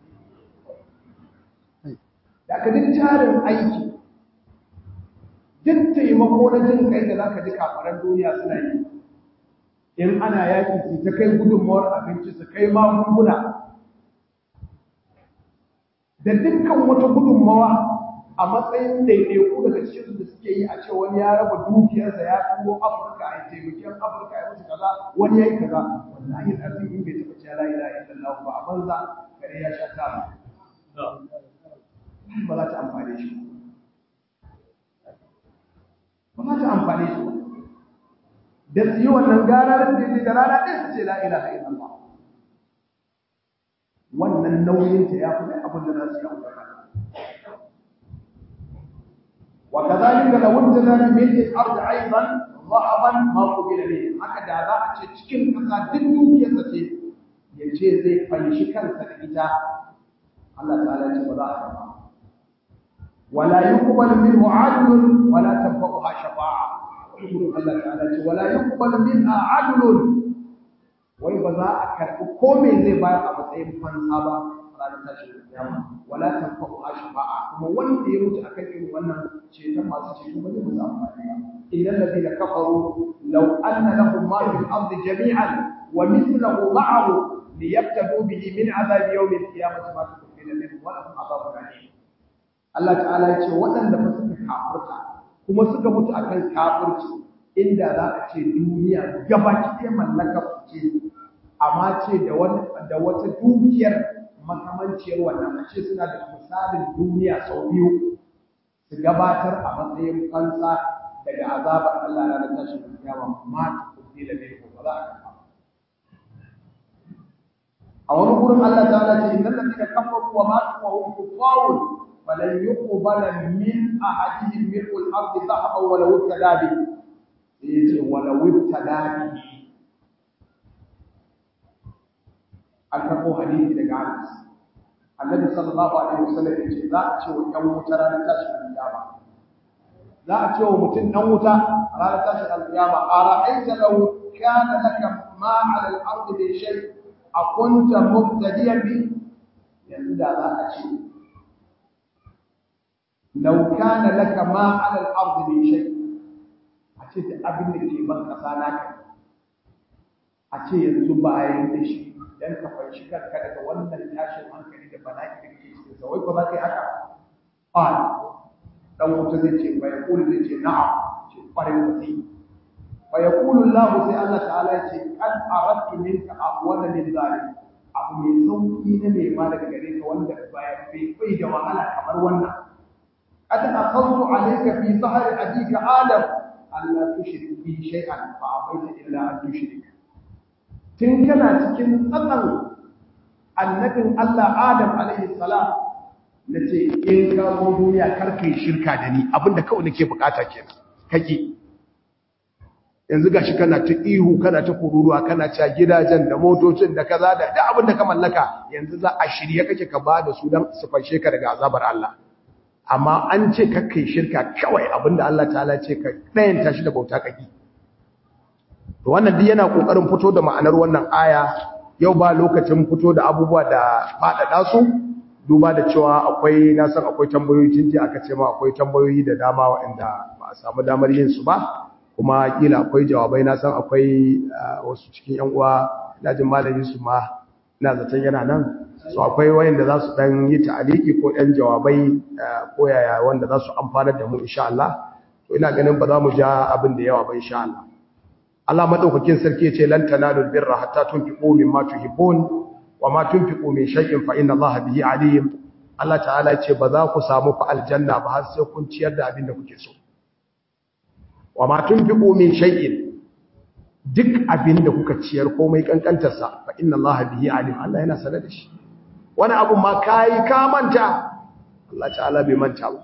da ka duk tarin aiki duk taimako na jin kai da zaka ji kafaran duniya suna yi in ana yaki su ta kai gudunmawar abinci su kai magunguna da dukkan wata gudunmawa a matsayin ɗaiɗaiku daga cikin da suke yi a ce wani ya raba dukiyarsa ya tuwo afirka a taimakon afirka ya mutu kaza wani ya yi kaza wallahi ɗarfin in bai taɓa cewa la ilaha illallah ba a banza kare ya sha tara ba za ta amfane shi ba za ta amfane su ba da su yi wannan gara da su da rana ɗaya su ce la ilaha illallah wannan nauyinta ya fi abin da za su yi amfana وكذلك لو انتنا بملء الارض ايضا ذهبا ما قبل به haka da za a ce cikin kasa duk dukiyarsa ce ya ce zai fanshi kansa da ita Allah ta'ala ce ba za a karba wala yuqbal minhu 'adlun wala tanfa'uha shafa'a wurin Allah ta'ala ce wala yuqbal minha 'adlun wai ba za a karbi ko me zai bayar a matsayin fansa ba ranar tashin kiyama wala tanfa'u shafa'a kuma wanda ya mutu akan irin wannan ceton masu ceto ba zai musu amfani ba idan ladina kafaru law anna lahum ma fil ardi jami'an wa mithluhu ma'ahu liyabtadu bihi min adhab yawm al-qiyamati ma tuqbila minhum wa lahum adhabun alim Allah ta'ala ya ce waɗanda ba suka kafirta kuma suka mutu akan kafirci inda za a ce duniya gabaki ɗaya mallakar ce amma ce da wata dukiyar makamanciyar wannan a ce suna da misalin duniya sau biyu su gabatar a matsayin fansa daga azabar Allah na tashin kiyama ma ta kudi da mai ba za a kafa a wani gurin Allah ta'ala ce innal ladina kafaru wa matu wa hum kuffarun falan yuqbala min ahadihim mil'u al-ardi dhahaban wa law ibtada bi yace wa law ibtada bi an karɓo hadisi daga Anas annabi sallallahu alaihi wasallam ya ce za a ce wa ɗan wuta ranar tashin alƙiyama za a ce wa mutum ɗan wuta ranar tashin alƙiyama a ra'aita law kana laka ma 'ala al-ard min shay a kunta mubtadiyan bi yanzu da za a ce law kana laka ma 'ala al-ard min shay a ce da abin da ke ban kasa naka a ce yanzu bayan da shi dan ka fanshi kanka daga wannan tashin hankali da bala'i da kake cikin sa wai ko za ka yi haka a dan wuta zai ce fa yaqulu zai ce na'am ce kwarin da zai fa yaqulu Allah sai Allah ta'ala ya ce qad aradtu minka ahwana min zalim abu mai sauki na nema daga gare ka wanda baya bai bai da wahala kamar wannan qad akhadtu alayka fi sahri abika adam alla tushrik bi shay'an fa abaita illa an tushrik tun kana cikin tsatsan annabin Allah Adam alaihi salam nace in ka zo duniya kar kai shirka da ni abinda kawai nake bukata kenan kake yanzu gashi kana ta ihu kana ta kururuwa kana ta gidajen da motocin da kaza da duk abin da ka mallaka yanzu za a shirye kake ka ba da su dan su fanshe ka daga azabar Allah amma an ce kar kai shirka kawai abinda Allah ta'ala ce ka dayan tashi da bauta kake to wannan duk yana kokarin fito da ma'anar wannan aya yau ba lokacin fito da abubuwa da fadada su duba da cewa akwai na san akwai tambayoyi jinji aka ce ma akwai tambayoyi da dama waɗanda ba a samu damar yin su ba kuma kila akwai jawabai na san akwai wasu cikin yan uwa lajin malamin su ma ina zaton yana nan so akwai wayanda za su dan yi ta'aliki ko ɗan jawabai ko yaya wanda za su amfanar da mu insha Allah to ina ganin ba za mu ja abin da yawa ba insha Allah Allah madaukakin sarki yace lan tanalul birra hatta tunfiqu mimma tuhibbun wama tunfiqu min shay'in fa inna Allaha bihi alim Allah ta'ala yace ba za ku samu fa aljanna ba har sai kun ciyar da abin da kuke so wama tunfiqu min shay'in duk abin da kuka ciyar komai kankantar sa fa inna Allaha bihi alim Allah yana sanar da shi wani abu ma kai ka manta Allah ta'ala bai manta ba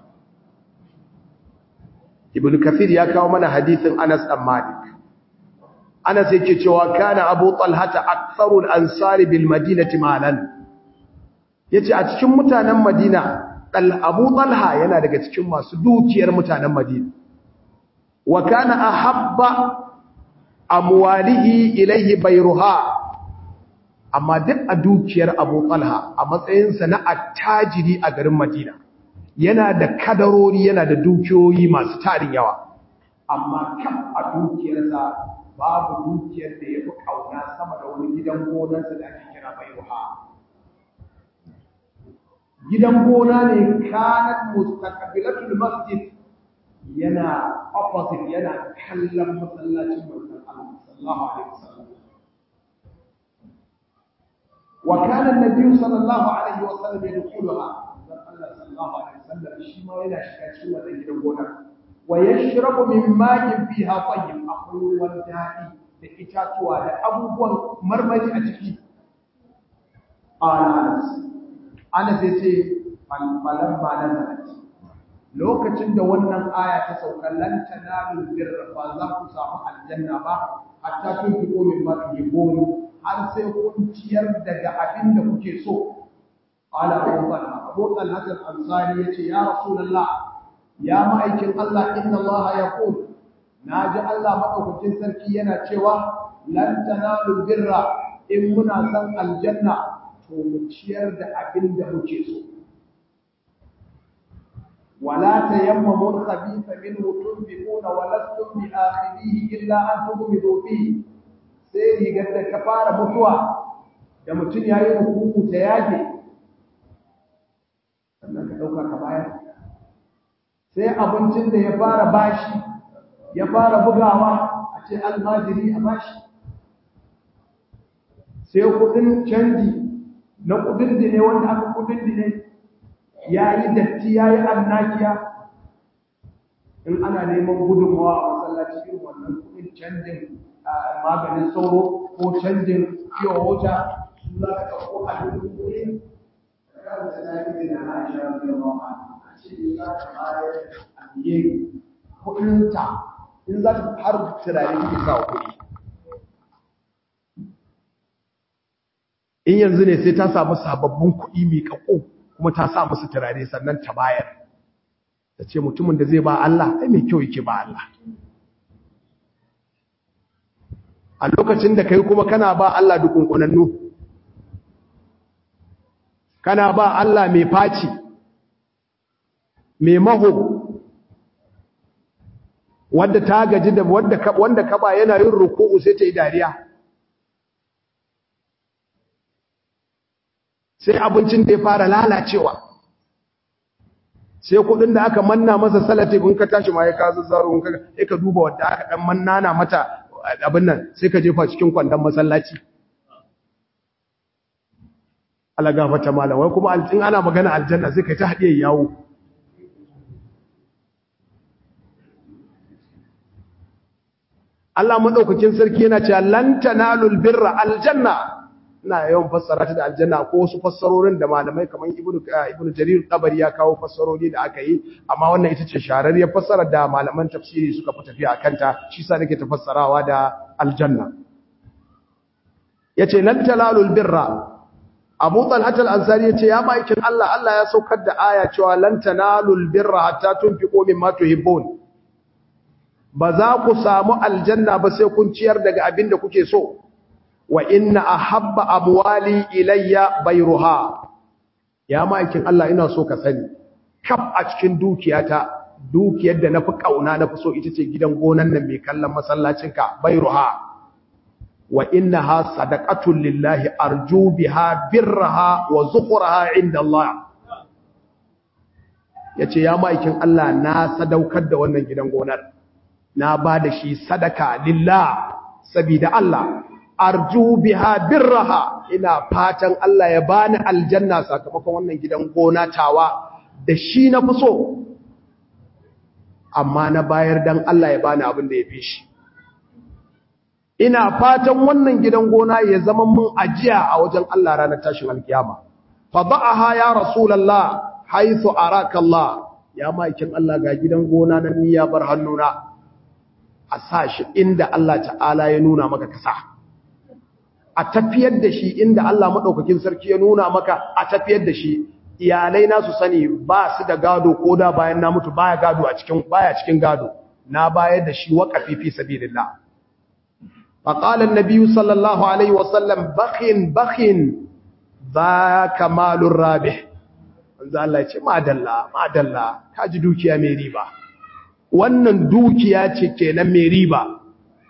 Ibn Kathir ya kawo mana hadisin Anas dan Malik Anas yake cewa kana Abu Talhata aktharul ansari bil madinati malan yace a cikin mutanen Madina dal Abu Talha yana daga cikin masu dukiyar mutanen Madina wa kana ahabba amwalihi ilayhi bayruha amma duk a dukiyar Abu Talha a matsayinsa na attajiri a garin Madina yana da kadarori yana da dukiyoyi masu tarin yawa amma kam a dukiyarsa babu dukiyar da ya fi ƙauna sama da wani gidan gonarsa da ake kira bairuha gidan gona ne kanat mustaqbilatul masjid yana opposite yana kallon masallacin manzon Allah sallallahu alaihi wasallam wa kana an-nabiy sallallahu alaihi wasallam yadkhuluha manzon Allah sallallahu alaihi wasallam shi ma yana shiga cikin wannan gidan gona wa yashrabu min ma'in fiha tayyib akwai ruwan daɗi da itatuwa da abubuwan marmari a ciki anas anas yace falan ba nan lokacin da wannan aya ta sauka lan tanalu birra ba za ku samu aljanna ba hatta tun fi min ma tuhibbun har sai kun ciyar daga abin da kuke so qala abu talha abu talha al-ansari yace ya rasulullah ya ma'aikin Allah inna Allah yaqul naji Allah madaukakin sarki yana cewa lan tanalu birra in muna san aljanna to mu ciyar da abin da muke so ولا تيمموا الخبيث منه تنفقون ولستم بآخذيه إلا أن تغمضوا فيه sai rigar da ka fara mutuwa da mutum ya yi hukuku ta yage sannan ka ɗauka ka bayar sai abincin da ya fara bashi ya fara bugawa a ce almajiri a bashi sai kudin canji na kudin dine wanda aka kudin dine ya yi datti ya yi annakiya in ana neman gudunmawa a masallaci irin wannan kudin canjin maganin sauro ko canjin fiye wata su za ka ɗauko a duk kudin kan da ta yi da na shi da yawa a ce za ka bayar a biye kudinta in za ta har turare kike sa kuɗi in yanzu ne sai ta samu sababbin kuɗi mai ƙaƙo kuma ta sa musu turare sannan ta bayar ta ce mutumin da zai ba Allah ai mai kyau yake ba Allah a lokacin da kai kuma kana ba Allah dukunkunannu kana ba Allah mai faci mai maho wanda ta gaji da wanda ka wanda ka ba yana yin ruku'u sai ta yi dariya sai abincin da ya fara lalacewa sai kudin da aka manna masa salati in ka tashi ma ya ka zazzaro in ka sai ka duba wanda aka dan mannana mata abin nan sai ka jefa cikin kwandon masallaci Allah gafarta malam wai kuma in ana magana aljanna sai ka ta hadiye yawo Allah madaukakin sarki yana cewa lan tanalul birra aljanna ina yawan fassara ta da aljanna ko wasu fassarorin da malamai kamar ibnu ibnu jarir tabari ya kawo fassarori da aka yi amma wannan ita ce shararriyar fassarar da malaman tafsiri suka fi tafiya akan ta shi sa nake tafassarawa da aljanna yace lan talalul birra Abu Talhat al-Ansari yace ya maikin Allah Allah ya saukar da aya cewa lan tanalul birra hatta tunfiqu mimma tuhibbun ba za ku samu aljanna ba sai kun ciyar daga abin da kuke so wa inna ahabba amwali ilayya bayruha ya ma'aikin Allah ina so ka sani kaf a cikin dukiyata dukiyar da nafi kauna nafi so ita ce gidan gonan nan mai kallon masallacinka bayruha wa innaha sadaqatun lillahi arju biha birraha wa zukhraha inda Allah yace ya ma'aikin Allah na sadaukar da wannan gidan gonar na ba da shi sadaka lillah sabida Allah arju biha birraha ina fatan Allah ya bani aljanna sakamakon wannan gidan gona tawa da shi na fi so amma na bayar dan Allah ya bani abin da ya fi shi ina fatan wannan gidan gona ya zama mun ajiya a wajen Allah ranar tashin alkiyama fada'aha ya rasulullah haythu araka Allah ya maikin Allah ga gidan gona nan ni ya bar hannuna a sa shi inda Allah ta'ala ya nuna maka kasa a tafiyar da shi inda Allah maɗaukakin sarki ya nuna maka a tafiyar da shi iyalai na su sani ba su da gado ko da bayan na mutu baya gado a cikin baya cikin gado na bayar da shi waqafi fi sabilillah fa qala an-nabiy sallallahu alaihi wa sallam bakhin bakhin dhaka malur rabih manzo Allah ya ce madalla madalla kaji dukiya mai riba wannan dukiya ce kenan mai riba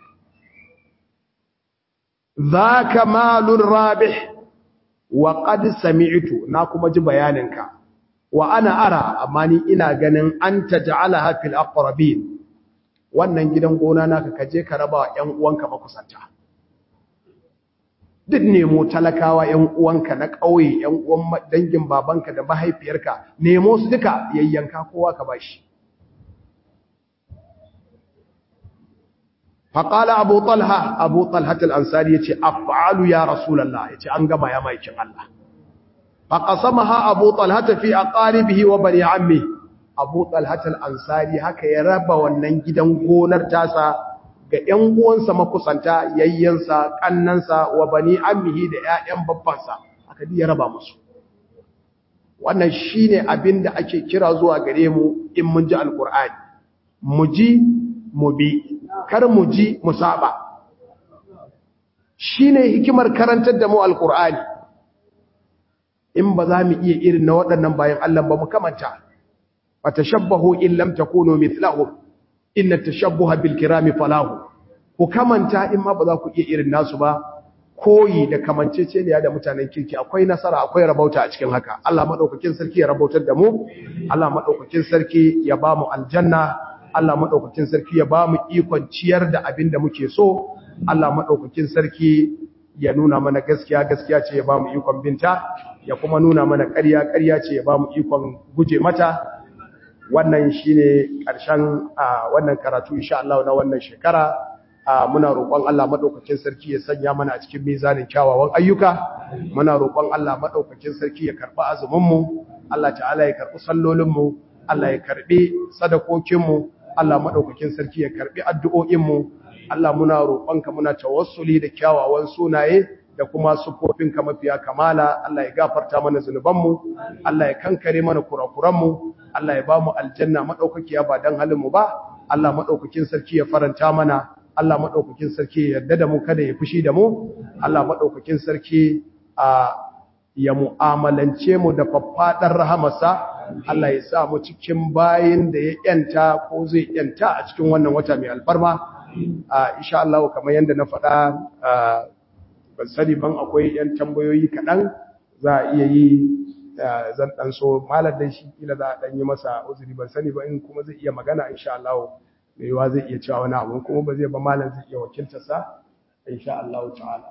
ذاك مال رابح وقد سمعت na kuma ji bayaninka wa ana ara amma ni ina ganin an taj'alaha fil aqrabin wannan gidan gona naka kaje ka raba ƴan uwanka makusanta duk nemo talakawa ƴan uwanka na ƙauye ƴan uwan dangin babanka da mahaifiyarka nemo su duka yayyanka kowa ka bashi faƙala abu talha abu talhatul ansari ya ce af'alu ya rasulallah ya ce an gama ya maikin Allah faƙasamaha abu talhata fi aqaribihi wa bani ammi abu talhatul ansari haka ya raba wannan gidan gonar tasa ga ƴan uwansa makusanta yayyansa kannansa wa bani ammihi da ƴaƴan babbansa haka ya raba musu wannan shine abin da ake kira zuwa gare mu in mun ji alqur'ani mu ji mu bi kar mu ji mu saba shine hikimar karantar da mu alqur'ani in ba za mu iya irin na waɗannan bayan Allah ba mu kamanta fatashabbahu in lam takunu mithlahum inna tashabbuha bil kirami falahu ku kamanta in ma ba za ku iya irin nasu ba koyi da kamanceceniya da mutanen kirki akwai nasara akwai rabauta a cikin haka Allah madaukakin sarki ya rabautar da mu Allah madaukakin sarki ya ba mu aljanna Allah madaukakin sarki ya ba mu ikon ciyar da abin da muke so Allah madaukakin sarki ya nuna mana gaskiya gaskiya ce ya ba mu ikon binta ya kuma nuna mana ƙarya ƙarya ce ya ba mu ikon guje mata wannan shine ƙarshen wannan karatu insha Allah na wannan shekara muna roƙon Allah madaukakin sarki ya sanya mana a cikin mizanin kyawawan ayyuka muna roƙon Allah madaukakin sarki ya karɓi azumin mu Allah ta'ala ya karɓi sallolin mu Allah ya karɓi sadakokin mu Allah madaukakin sarki ya karɓi addu'o'in mu Allah muna roƙonka muna tawassuli da kyawawan sunaye da kuma sufofinka mafiya kamala Allah ya gafarta mana zunubanmu Allah ya kankare mana kurakuranmu Allah ya bamu aljanna madaukakiya ba dan halin mu ba Allah madaukakin sarki ya faranta mana Allah madaukakin sarki ya yarda da mu kada ya fushi da mu Allah madaukakin sarki a ya mu'amalance mu da faffadar rahamarsa Allah ya sa mu cikin bayin da ya yanta ko zai yanta a cikin wannan wata mai alfarma insha Allah kamar yanda na faɗa ban sani ban akwai yan tambayoyi kaɗan za a iya yi zan ɗan so malar da shi kila za a ɗan yi masa uzuri ban sani ba in kuma zai iya magana insha Allah mai yiwa zai iya cewa wani abu kuma ba zai ba malar zai iya wakiltarsa insha Allah ta'ala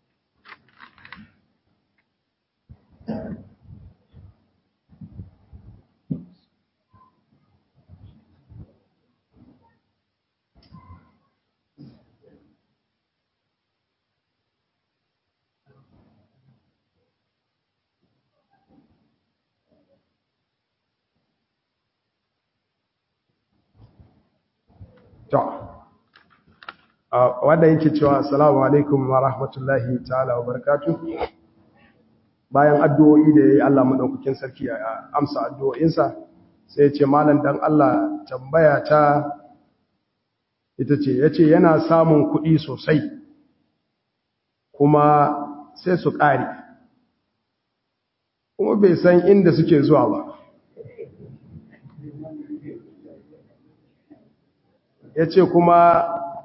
to wanda yake cewa assalamu alaikum wa rahmatullahi ta'ala wa barakatuh bayan addu'o'i da yayi Allah madaukakin sarki ya amsa addu'o'insa sai ya ce malam dan Allah tambaya ta ita ce yace yana samun kuɗi sosai kuma sai su ƙare kuma bai san inda suke zuwa ba ya ce kuma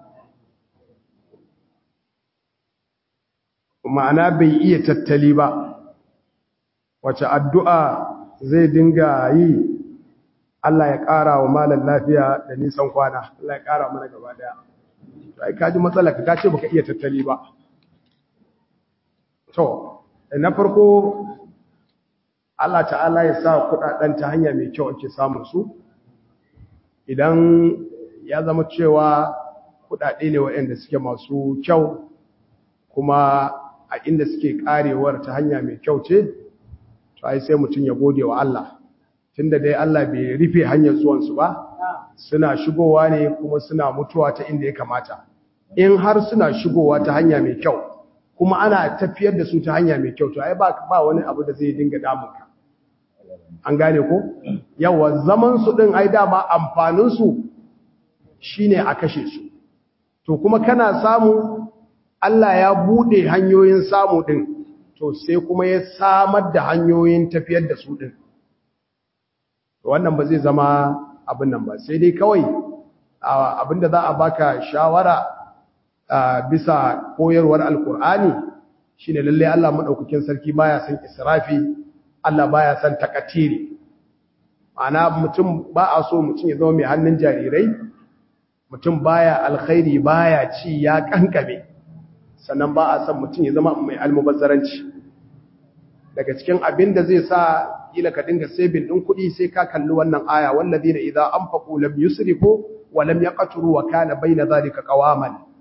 ma'ana bai iya tattali ba wace addu'a zai dinga yi Allah ya ƙara wa malar lafiya da nisan kwana Allah ya ƙara mana gaba daya ai kaji matsala ka ce baka iya tattali ba to na farko Allah ta'ala ya sa kudaden ta hanya mai kyau ake samun su idan ya zama cewa kudade ne waɗanda suke masu kyau kuma a inda suke karewar ta hanya mai kyau ce to ai sai mutum ya gode wa Allah tunda dai Allah bai rufe hanyar zuwansu ba suna shigowa ne kuma suna mutuwa ta inda ya kamata in har suna shigowa ta hanya mai kyau kuma ana tafiyar da su ta hanya mai kyau to ai ba ba wani abu da zai dinga damunka an gane ko yawa zaman su din ai dama amfanin su shine a kashe su to kuma kana samu Allah ya bude hanyoyin samu din to sai kuma ya samar da hanyoyin tafiyar da su din wannan ba zai zama abin nan ba sai dai kawai abinda za a baka shawara bisa koyarwar alkur'ani shine lalle Allah madaukakin sarki baya son israfi Allah baya son takatiri ana mutum ba a so mutum ya zama mai hannun jarirai mutum baya alkhairi baya ci ya kankame sannan ba a son mutum ya zama mai almubazzaranci daga cikin abin da zai sa kila ka dinga saving din kuɗi sai ka kalli wannan aya wallazina idza anfaqu lam yusrifu wa lam yaqturu wa kana bayna zalika qawaman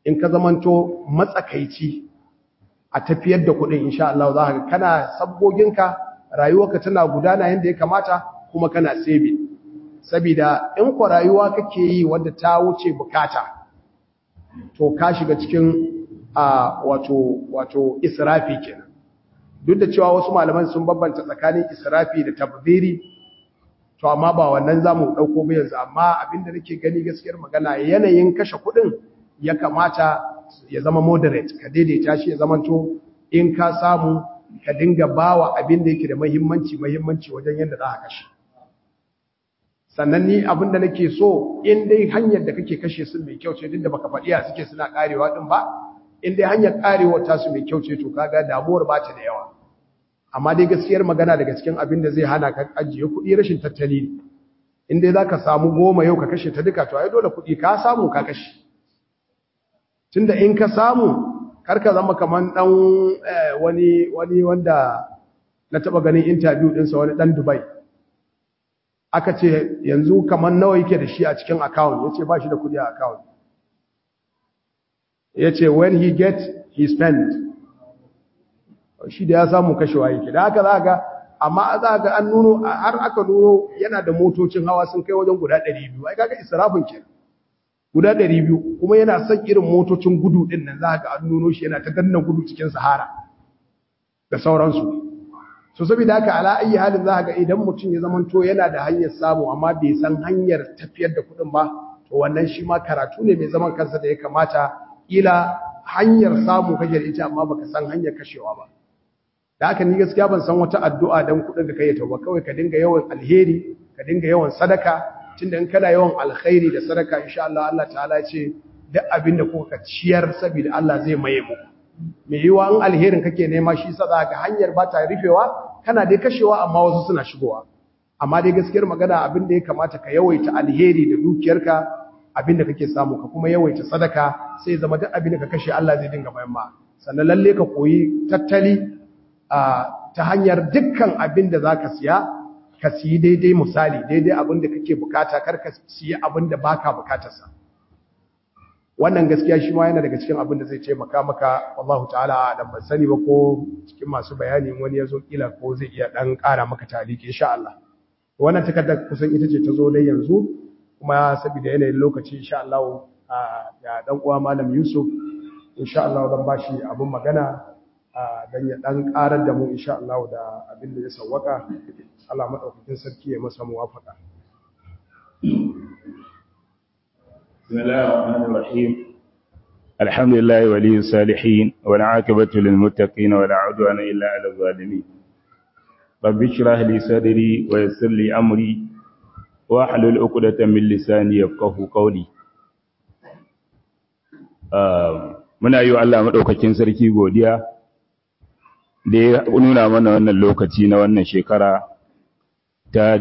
in ka zamanto matsakaici a tafiyar da kuɗin insha Allah za ka kana sabgoginka rayuwarka tana gudana yadda ya kamata kuma kana saving saboda in ku rayuwa kake yi wadda ta wuce bukata to ka shiga cikin a wato wato israfi kenan duk da cewa wasu malaman sun bambanta tsakanin israfi da tabdiri to amma ba wannan zamu dauko ba yanzu amma abinda nake gani gaskiyar magana yanayin kashe kuɗin ya kamata ya zama moderate ka daidaita shi ya zamanto in ka samu ka dinga bawa abin da yake da muhimmanci muhimmanci wajen yadda za ka kashe sannan ni abin da nake so in dai hanyar da kake kashe su mai kyau ce duk da baka faɗi a suke suna karewa din ba in dai hanyar karewa ta su mai kyau ce to kaga damuwar ba ta da yawa amma dai gaskiyar magana daga cikin abin da zai hana ka ajiye kuɗi rashin tattali ne in dai zaka samu goma yau ka kashe ta duka to ai dole kuɗi ka samu ka kashe tunda in ka samu karka zama kaman dan wani wani wanda na taba ganin interview ɗinsa wani dan Dubai aka ce yanzu kaman nawa yake da shi a cikin account yace ba shi da kudi a account yace when he get he spend shi da ya samu kashewa yake da haka za ga amma za ga an nuno har aka nuno yana da motocin hawa sun kai wajen guda 200 ai kaga israfin kenan guda 200 kuma yana son irin motocin gudu din nan za ga an nuno shi yana ta danna gudu cikin sahara da sauransu so saboda haka ala ayi halin za ga idan mutum ya zamanto yana da hanyar samu amma bai san hanyar tafiyar da kuɗin ba to wannan shi ma karatu ne mai zaman kansa da ya kamata ila hanyar samu kake da ita amma baka san hanyar kashewa ba da haka ni gaskiya ban san wata addu'a dan kuɗin da kai ta ba kawai ka dinga yawan alheri ka dinga yawan sadaka tunda in kana yawan alkhairi da sadaka insha Allah Allah ta'ala ya ce duk abin da kuka ciyar saboda Allah zai maye muku me yiwa in alherin kake nema shi sa za ga hanyar ba ta rufewa kana dai kashewa amma wasu suna shigowa amma dai gaskiyar magana abin da ya kamata ka yawaita alheri da dukiyarka abin da kake samu ka kuma yawaita sadaka sai zama duk abin da ka kashe Allah zai dinga bayan ma sannan lalle ka koyi tattali ta hanyar dukkan abin da zaka siya ka siyi daidai misali daidai abin da kake bukata kar ka siya abin da baka bukatarsa wannan gaskiya shi ma yana daga cikin abin da zai taimaka maka wallahu ta'ala da ban sani ba ko cikin masu bayani wani ya zo kila ko zai iya dan ƙara maka taliki insha Allah wannan takardar kusan ita ce ta zo dai yanzu kuma saboda yanayin lokaci insha Allah ya dan uwa malam Yusuf insha Allah zan bashi abin magana dan ya dan ƙarar da mu insha Allah da abin da ya sawwaka Allah madaukakin sarki ya masa muwafaka بسم الله الرحمن الرحيم الحمد لله ولي الصالحين والعاقبة للمتقين ولا عدوان إلا على الظالمين رب اشرح لي صدري ويسر لي أمري واحلل عقدة من لساني يفقه قولي muna yi wa Allah maɗaukakin sarki godiya da ya nuna mana wannan lokaci na wannan shekara ta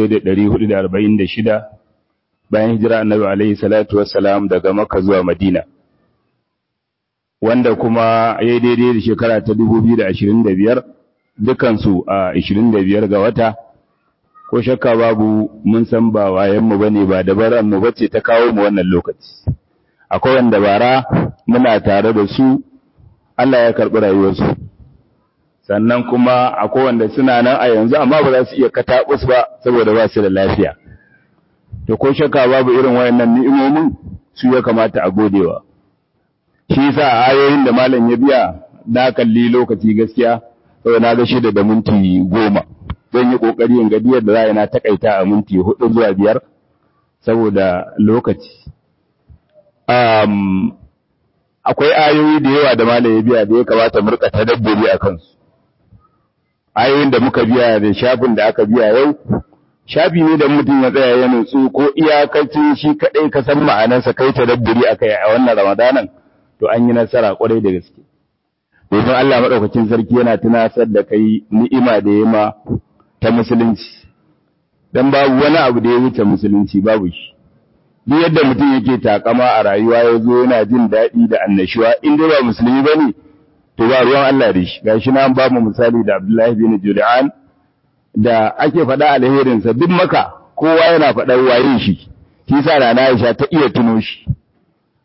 1446 bayan hijira annabi alaihi salatu wassalam daga Makka zuwa Madina wanda kuma ya daidai da shekara ta 2025 dukansu a 25 ga wata ko shakka babu mun san ba wayan mu bane ba dabaran mu bace ta kawo mu wannan lokaci akwai wanda bara muna tare da su Allah ya karbi rayuwarsu sannan kuma akwai wanda suna nan a yanzu amma ba za su iya katabus ba saboda ba su da lafiya to ko shakka babu irin wayannan ni'imomin su ya kamata a godewa shi yasa ayoyin da malam ya biya na kalli lokaci gaskiya saboda na ga shida da minti goma zan yi kokari in ga diyar da za na takaita a minti hudu zuwa biyar saboda lokaci um, akwai ayoyi da yawa da malam ya biya da ya kamata mu rika tadabburi a kansu ayoyin da muka biya da shafin da aka biya yau shafi ne da mutum ya tsaya ya nutsu ko iyakacin shi kadai ka san ma'anarsa kai tadabburi akai a wannan ramadanan to an yi nasara kwarai da gaske domin Allah madaukakin sarki yana tunasar da kai ni'ima da yema ta musulunci dan babu wani abu da ya wuce musulunci babu shi duk yadda mutum yake takama a rayuwa ya zo yana jin daɗi da annashuwa in dai ba musulmi bane to ba ruwan Allah da shi gashi na ba mu misali da Abdullahi bin Jur'an da ake faɗa alherinsa duk maka kowa yana faɗar waye shi shi sa rana Aisha ta iya tuno shi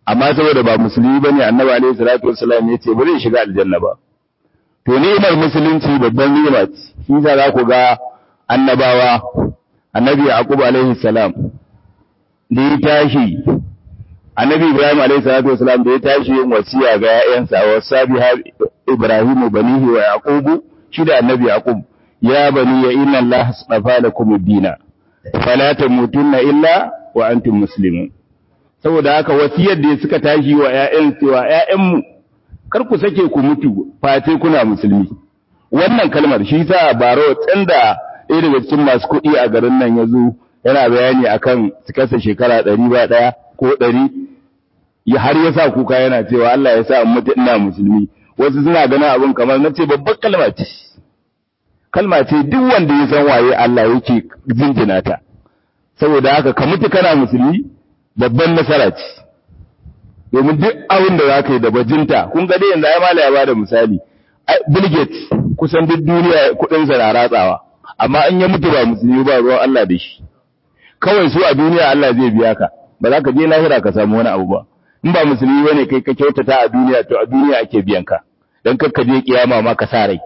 amma saboda ba musulmi bane annabi alaihi salatu wassalam ya ce ba zai shiga aljanna ba to ni'imar musulunci babban ni'ima ce shi za za ku ga annabawa annabi yaqub alaihi salam da ya tashi annabi ibrahim alaihi salatu wassalam da ya tashi yin wasiya ga ƴaƴansa wa sabiha ibrahimu banihi wa yaqubu shi da annabi yaqub ya bani ya inna allah astafa lakum ad-dina fala tamutunna illa wa antum muslimun saboda haka wasiyar da suka tashi wa ƴaƴan cewa ƴaƴanmu kar ku sake ku mutu face kuna musulmi wannan kalmar shi sa baro tsanda ɗaya daga cikin masu kuɗi a garin nan ya zo yana bayani akan cikarsa shekara ɗari ba ɗaya ko ɗari ya har ya sa kuka yana cewa Allah ya sa in mutu ina musulmi wasu suna ganin abin kamar na ce babbar kalma ce kalma ce duk wanda ya san waye Allah yake jinjina ta saboda haka ka mutu kana musulmi babban nasara ce domin duk abin da za ka yi da bajinta kun ga dai yanzu ai mala ya bada misali Bill Gates kusan duk duniya kudin sa na ratsawa amma in ya mutu ba musulmi ba ruwan Allah da shi kawai su a duniya Allah zai biya ka ba za ka je lahira ka samu wani abu ba in ba musulmi bane kai ka kyautata a duniya to a duniya ake biyan ka dan kar ka je kiyama ma ka sa rai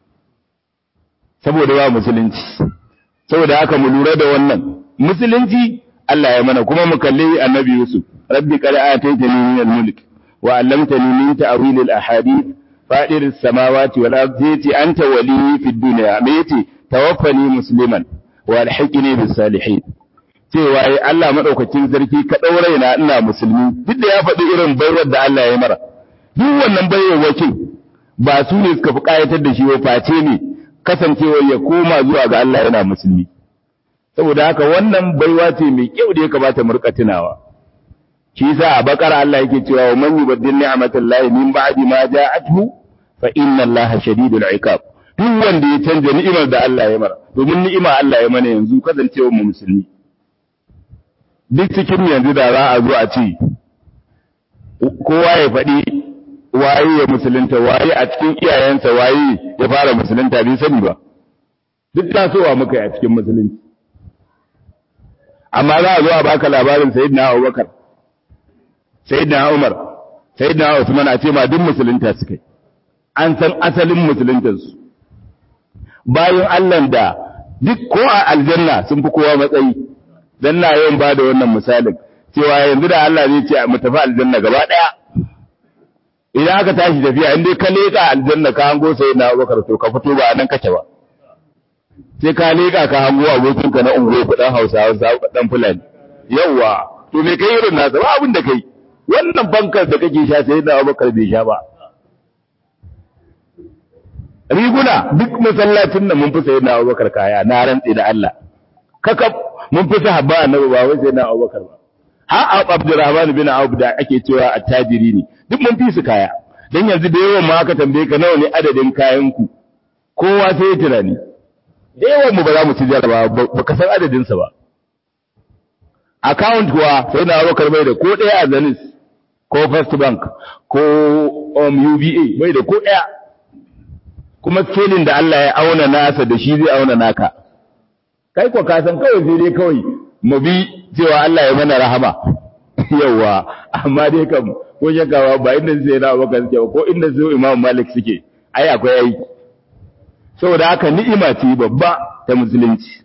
saboda ba musulunci saboda haka mu lura da wannan musulunci Allah ya mana kuma mu kalli annabi Yusuf rabbi qad ataytani min al-mulk wa 'allamtani min ta'wil al-ahadith fadir as-samawati wal ardi anta waliyyi fid dunya me yace tawaffani musliman wa alhiqni bis salihin cewa ai Allah madaukakin sarki ka daure na ina musulmi duk da ya faɗi irin baiwar da Allah ya mara duk wannan baiwar ba su ne suka fi kayatar da shi ba face ne kasancewar ya koma zuwa ga Allah yana musulmi saboda haka wannan baiwa ce mai kyau da ya kamata mu rika tunawa shi yasa a bakara Allah yake cewa wa man yubaddil ni'matallahi min ba'di ma ja'athu fa inna Allaha shadidul iqab duk wanda ya canja ni'imar da Allah ya mara domin ni'ima Allah ya mana yanzu kasancewar mu musulmi duk cikin yanzu da za a zo a ce kowa ya faɗi waye ya musulunta waye a cikin iyayensa waye ya fara musulunta bai sani ba duk tasowa muka yi a cikin musulunci amma za a zo a baka labarin sayyidina Abubakar sayyidina Umar sayyidina Usman a ce ma duk musulunta suka yi an san asalin musuluntarsu bayan Allah da duk ko a aljanna sun fi kowa matsayi dan na yawan ba da wannan misalin cewa yanzu da Allah zai ce mu tafi aljanna gaba daya idan aka tashi tafiya in dai ka leka aljanna ka hango sai na Abubakar to ka fito ba nan kake ba sai ka leka ka hango abokin ka na ungo ku dan Hausawa dan Fulani yawa to me kai irin nasa ba abin da kai wannan bankar da kake sha sai na Abubakar bai sha ba riguna duk masallacin nan mun fi sayi na abubakar kaya na rantsi da Allah kaka mun fi sahabba annabi ba wai sai na abubakar ba ha abdurrahman bin auf da ake cewa attajiri ne duk mun fi su kaya dan yanzu da yawan ma aka tambaye ka nawa ne adadin kayan ku kowa sai ya tunani da yawan mu ba za mu ci jaraba ba ka san adadin sa ba account kuwa sai na abubakar bai da ko ɗaya a zanis ko first bank ko um, uba bai da ko ɗaya kuma scaling da Allah ya auna nasa da shi zai auna naka kai ko ka san kawai sai dai kawai mu bi cewa Allah ya mana rahama yawa amma dai kam ko shakawa ba inda sai na baka suke ba ko inda su Imam Malik suke ai akwai aiki saboda haka ni'ima ce babba ta musulunci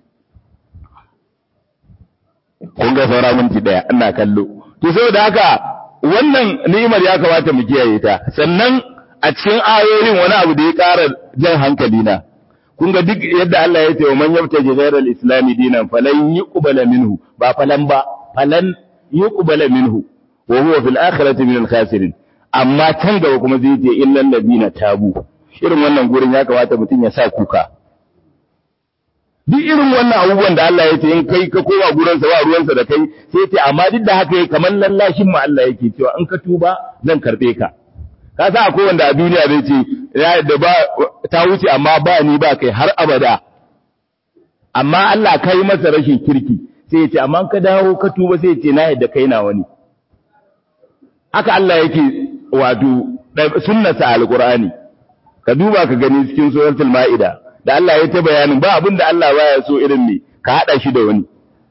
kun ga saura minti daya ina kallo to saboda haka wannan ni'imar ya kamata mu kiyaye ta sannan a cikin ayoyin wani abu da ya ƙara jan hankali na kun ga duk yadda Allah ya ce wa man yabta ghayra al-islam dinan falan yuqbala minhu ba falan ba falan yuqbala minhu wa huwa fil akhirati min al-khasirin amma can gaba kuma zai ce illal ladina tabu irin wannan gurin ya kamata mutum ya sa kuka duk irin wannan abubuwan da Allah ya ce in kai ka koma gurinsa ba ruwansa da kai sai ce amma duk da haka kamar lallashin mu Allah yake cewa in ka tuba zan karbe ka ka sa akwai wanda a duniya zai ce ya da ba ta wuce amma ba ni ba kai har abada amma Allah kai masa rashin kirki sai ya ce amma ka dawo ka tuba sai ya ce na yadda kai na wani haka Allah yake wato sunnasa alqur'ani ka duba ka gani cikin suratul maida da Allah ya ta bayanin ba abin da Allah baya so irin ne ka hada shi da wani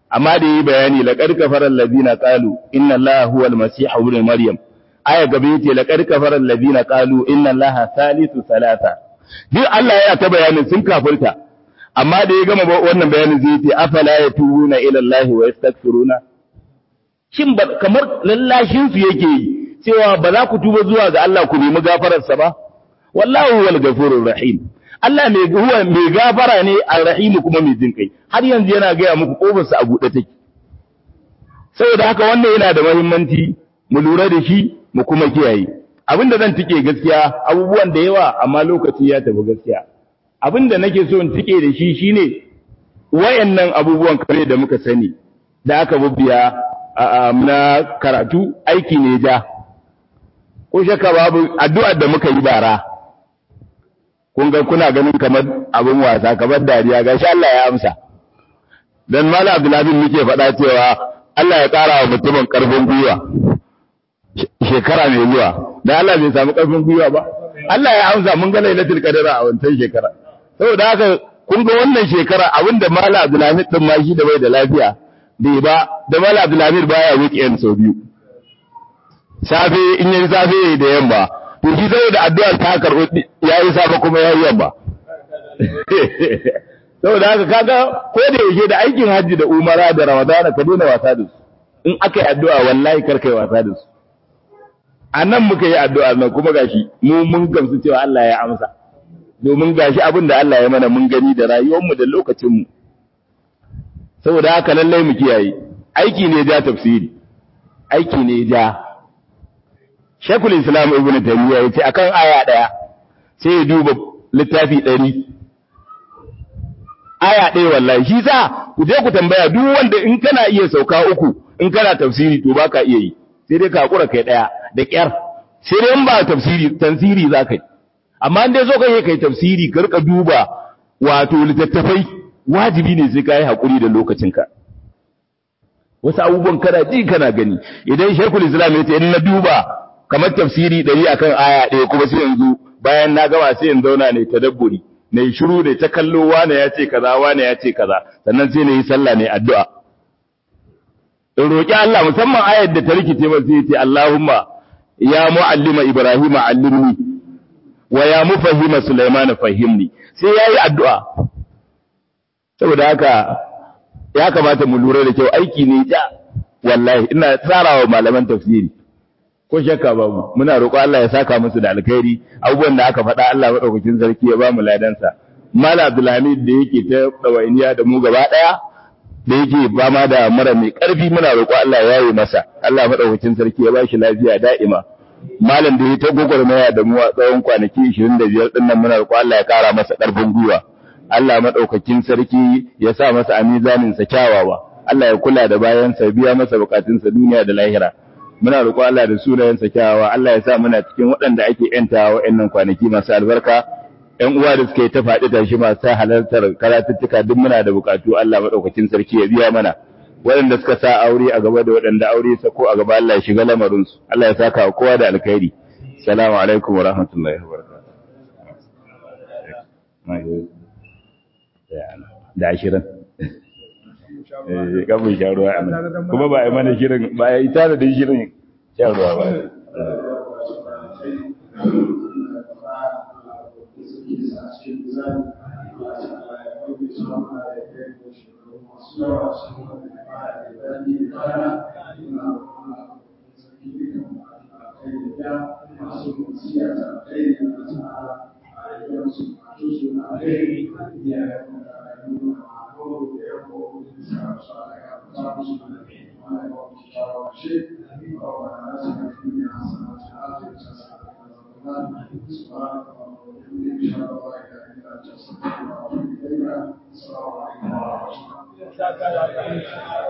amma da yi bayani laqad kafara alladhina qalu inna allaha huwa almasih ibn maryam aya gabe yace laqad kafara alladhina qalu inna allaha thalithu thalatha duk Allah ya ta bayanin sun kafirta amma da ya gama wannan bayanin zai ce afala yatubuna ila allahi wa yastaghfiruna shin kamar lallashin su yake yi cewa ba za ku tuba zuwa ga Allah ku nemi gafararsa ba wallahu wal ghafurur rahim Allah mai huwa mai gafara ne ar-rahim kuma mai jin kai har yanzu yana ga muku kofarsa a buɗe take saboda haka wannan yana da muhimmanci mu lura da shi mu kuma kiyaye abinda zan tike gaskiya abubuwan da yawa amma lokaci ya tafi gaskiya abinda nake so in tike da shi shine wayannan abubuwan kare da muka sani da aka bubbiya na karatu aiki ne ja ko shakka babu addu'ar da muka yi bara kun ga kuna ganin kamar abin wasa kamar dariya gashi Allah ya amsa dan Malam Abdullah muke faɗa cewa Allah ya ƙara wa mutumin ƙarfin gwiwa shekara mai zuwa dan Allah bai samu ƙarfin gwiwa ba Allah ya amsa mun ga lailatul qadr a wancan shekara saboda haka kun ga wannan shekara abinda Malam Abdullah din ma shi da bai da lafiya bai ba da Malam Abdullah baya weekend sau biyu safe in yi safe da yamma to shi saboda addu'ar ta karɓi ya yi safe kuma ya yi yamma saboda haka kaga ko da yake da aikin hajji da umara da ramadana ka daina wasa da su in aka yi addu'a wallahi kar kai wasa da su a nan muka yi addu'a nan kuma gashi mu mun gamsu cewa Allah ya amsa domin gashi abin da Allah ya mana mun gani da rayuwarmu da lokacinmu saboda haka lallai mu kiyaye aiki ne ja tafsiri aiki ne ja Shekul Islam Ibn Taymiyyah yace akan aya daya sai ya duba littafi 100 aya ɗaya wallahi shi sa ku je ku tambaya duk wanda in kana iya sauka uku in kana tafsiri to baka iya yi sai dai ka hakura kai daya da kyar sai dai in ba tafsiri tafsiri zaka yi amma in dai so kai kai tafsiri ka rika duba wato littattafai wajibi ne sai kai hakuri da lokacinka wasu abubuwan kana ji kana gani idan Sheikhul Islam ya ce in na duba kamar tafsiri ɗari akan aya ɗaya kuma sai yanzu bayan na gama sai in zauna ne tadabburi ne shiru ne ta kallo wane ya ce kaza wane ya ce kaza sannan sai na yi sallah ne addu'a in roƙi Allah musamman ayar da ta rikice ba sai ce Allahumma ya mu'allima Ibrahim allimni wa ya mufahima Sulaiman fahimni sai yayi addu'a saboda haka ya kamata mu lura da kyau aiki ne ja wallahi ina tsarawa malaman tafsiri ko shakka babu muna roƙo Allah ya saka musu da alkhairi abubuwan da aka faɗa Allah madaukakin sarki ya ba mu ladansa Malam Abdulhamid da yake ta dawainiya da mu gaba daya da yake ba ma da mara mai ƙarfi muna roƙo Allah ya yi masa Allah madaukakin sarki ya ba shi lafiya da'ima malam da ya ta gogormaya da mu a tsawon kwanaki 25 din nan muna roƙo Allah ya ƙara masa ƙarfin gwiwa Allah madaukakin sarki ya sa masa a mizanin sa kyawawa Allah ya kula da bayansa biya masa bukatunsa duniya da lahira muna roƙo Allah da sunayensa kyawawa Allah ya sa muna cikin waɗanda ake ‘yantawa wa'yannan kwanaki masu albarka ‘yan uwa da suka yi ta faɗi tashi masu halartar karatuttuka duk muna da buƙatu Allah maɗaukacin sarki ya biya mana waɗanda suka sa aure a gaba da waɗanda aure sa ko a gaba Allah ya shiga lamarinsu Allah ya saka wa kowa da alkhairi salamu alaikum wa rahmatullahi wa barakatuh da ashirin kafin sha ruwa a nan kuma ba a yi mana shirin ba a yi tara da shirin sha ruwa ba Thank you.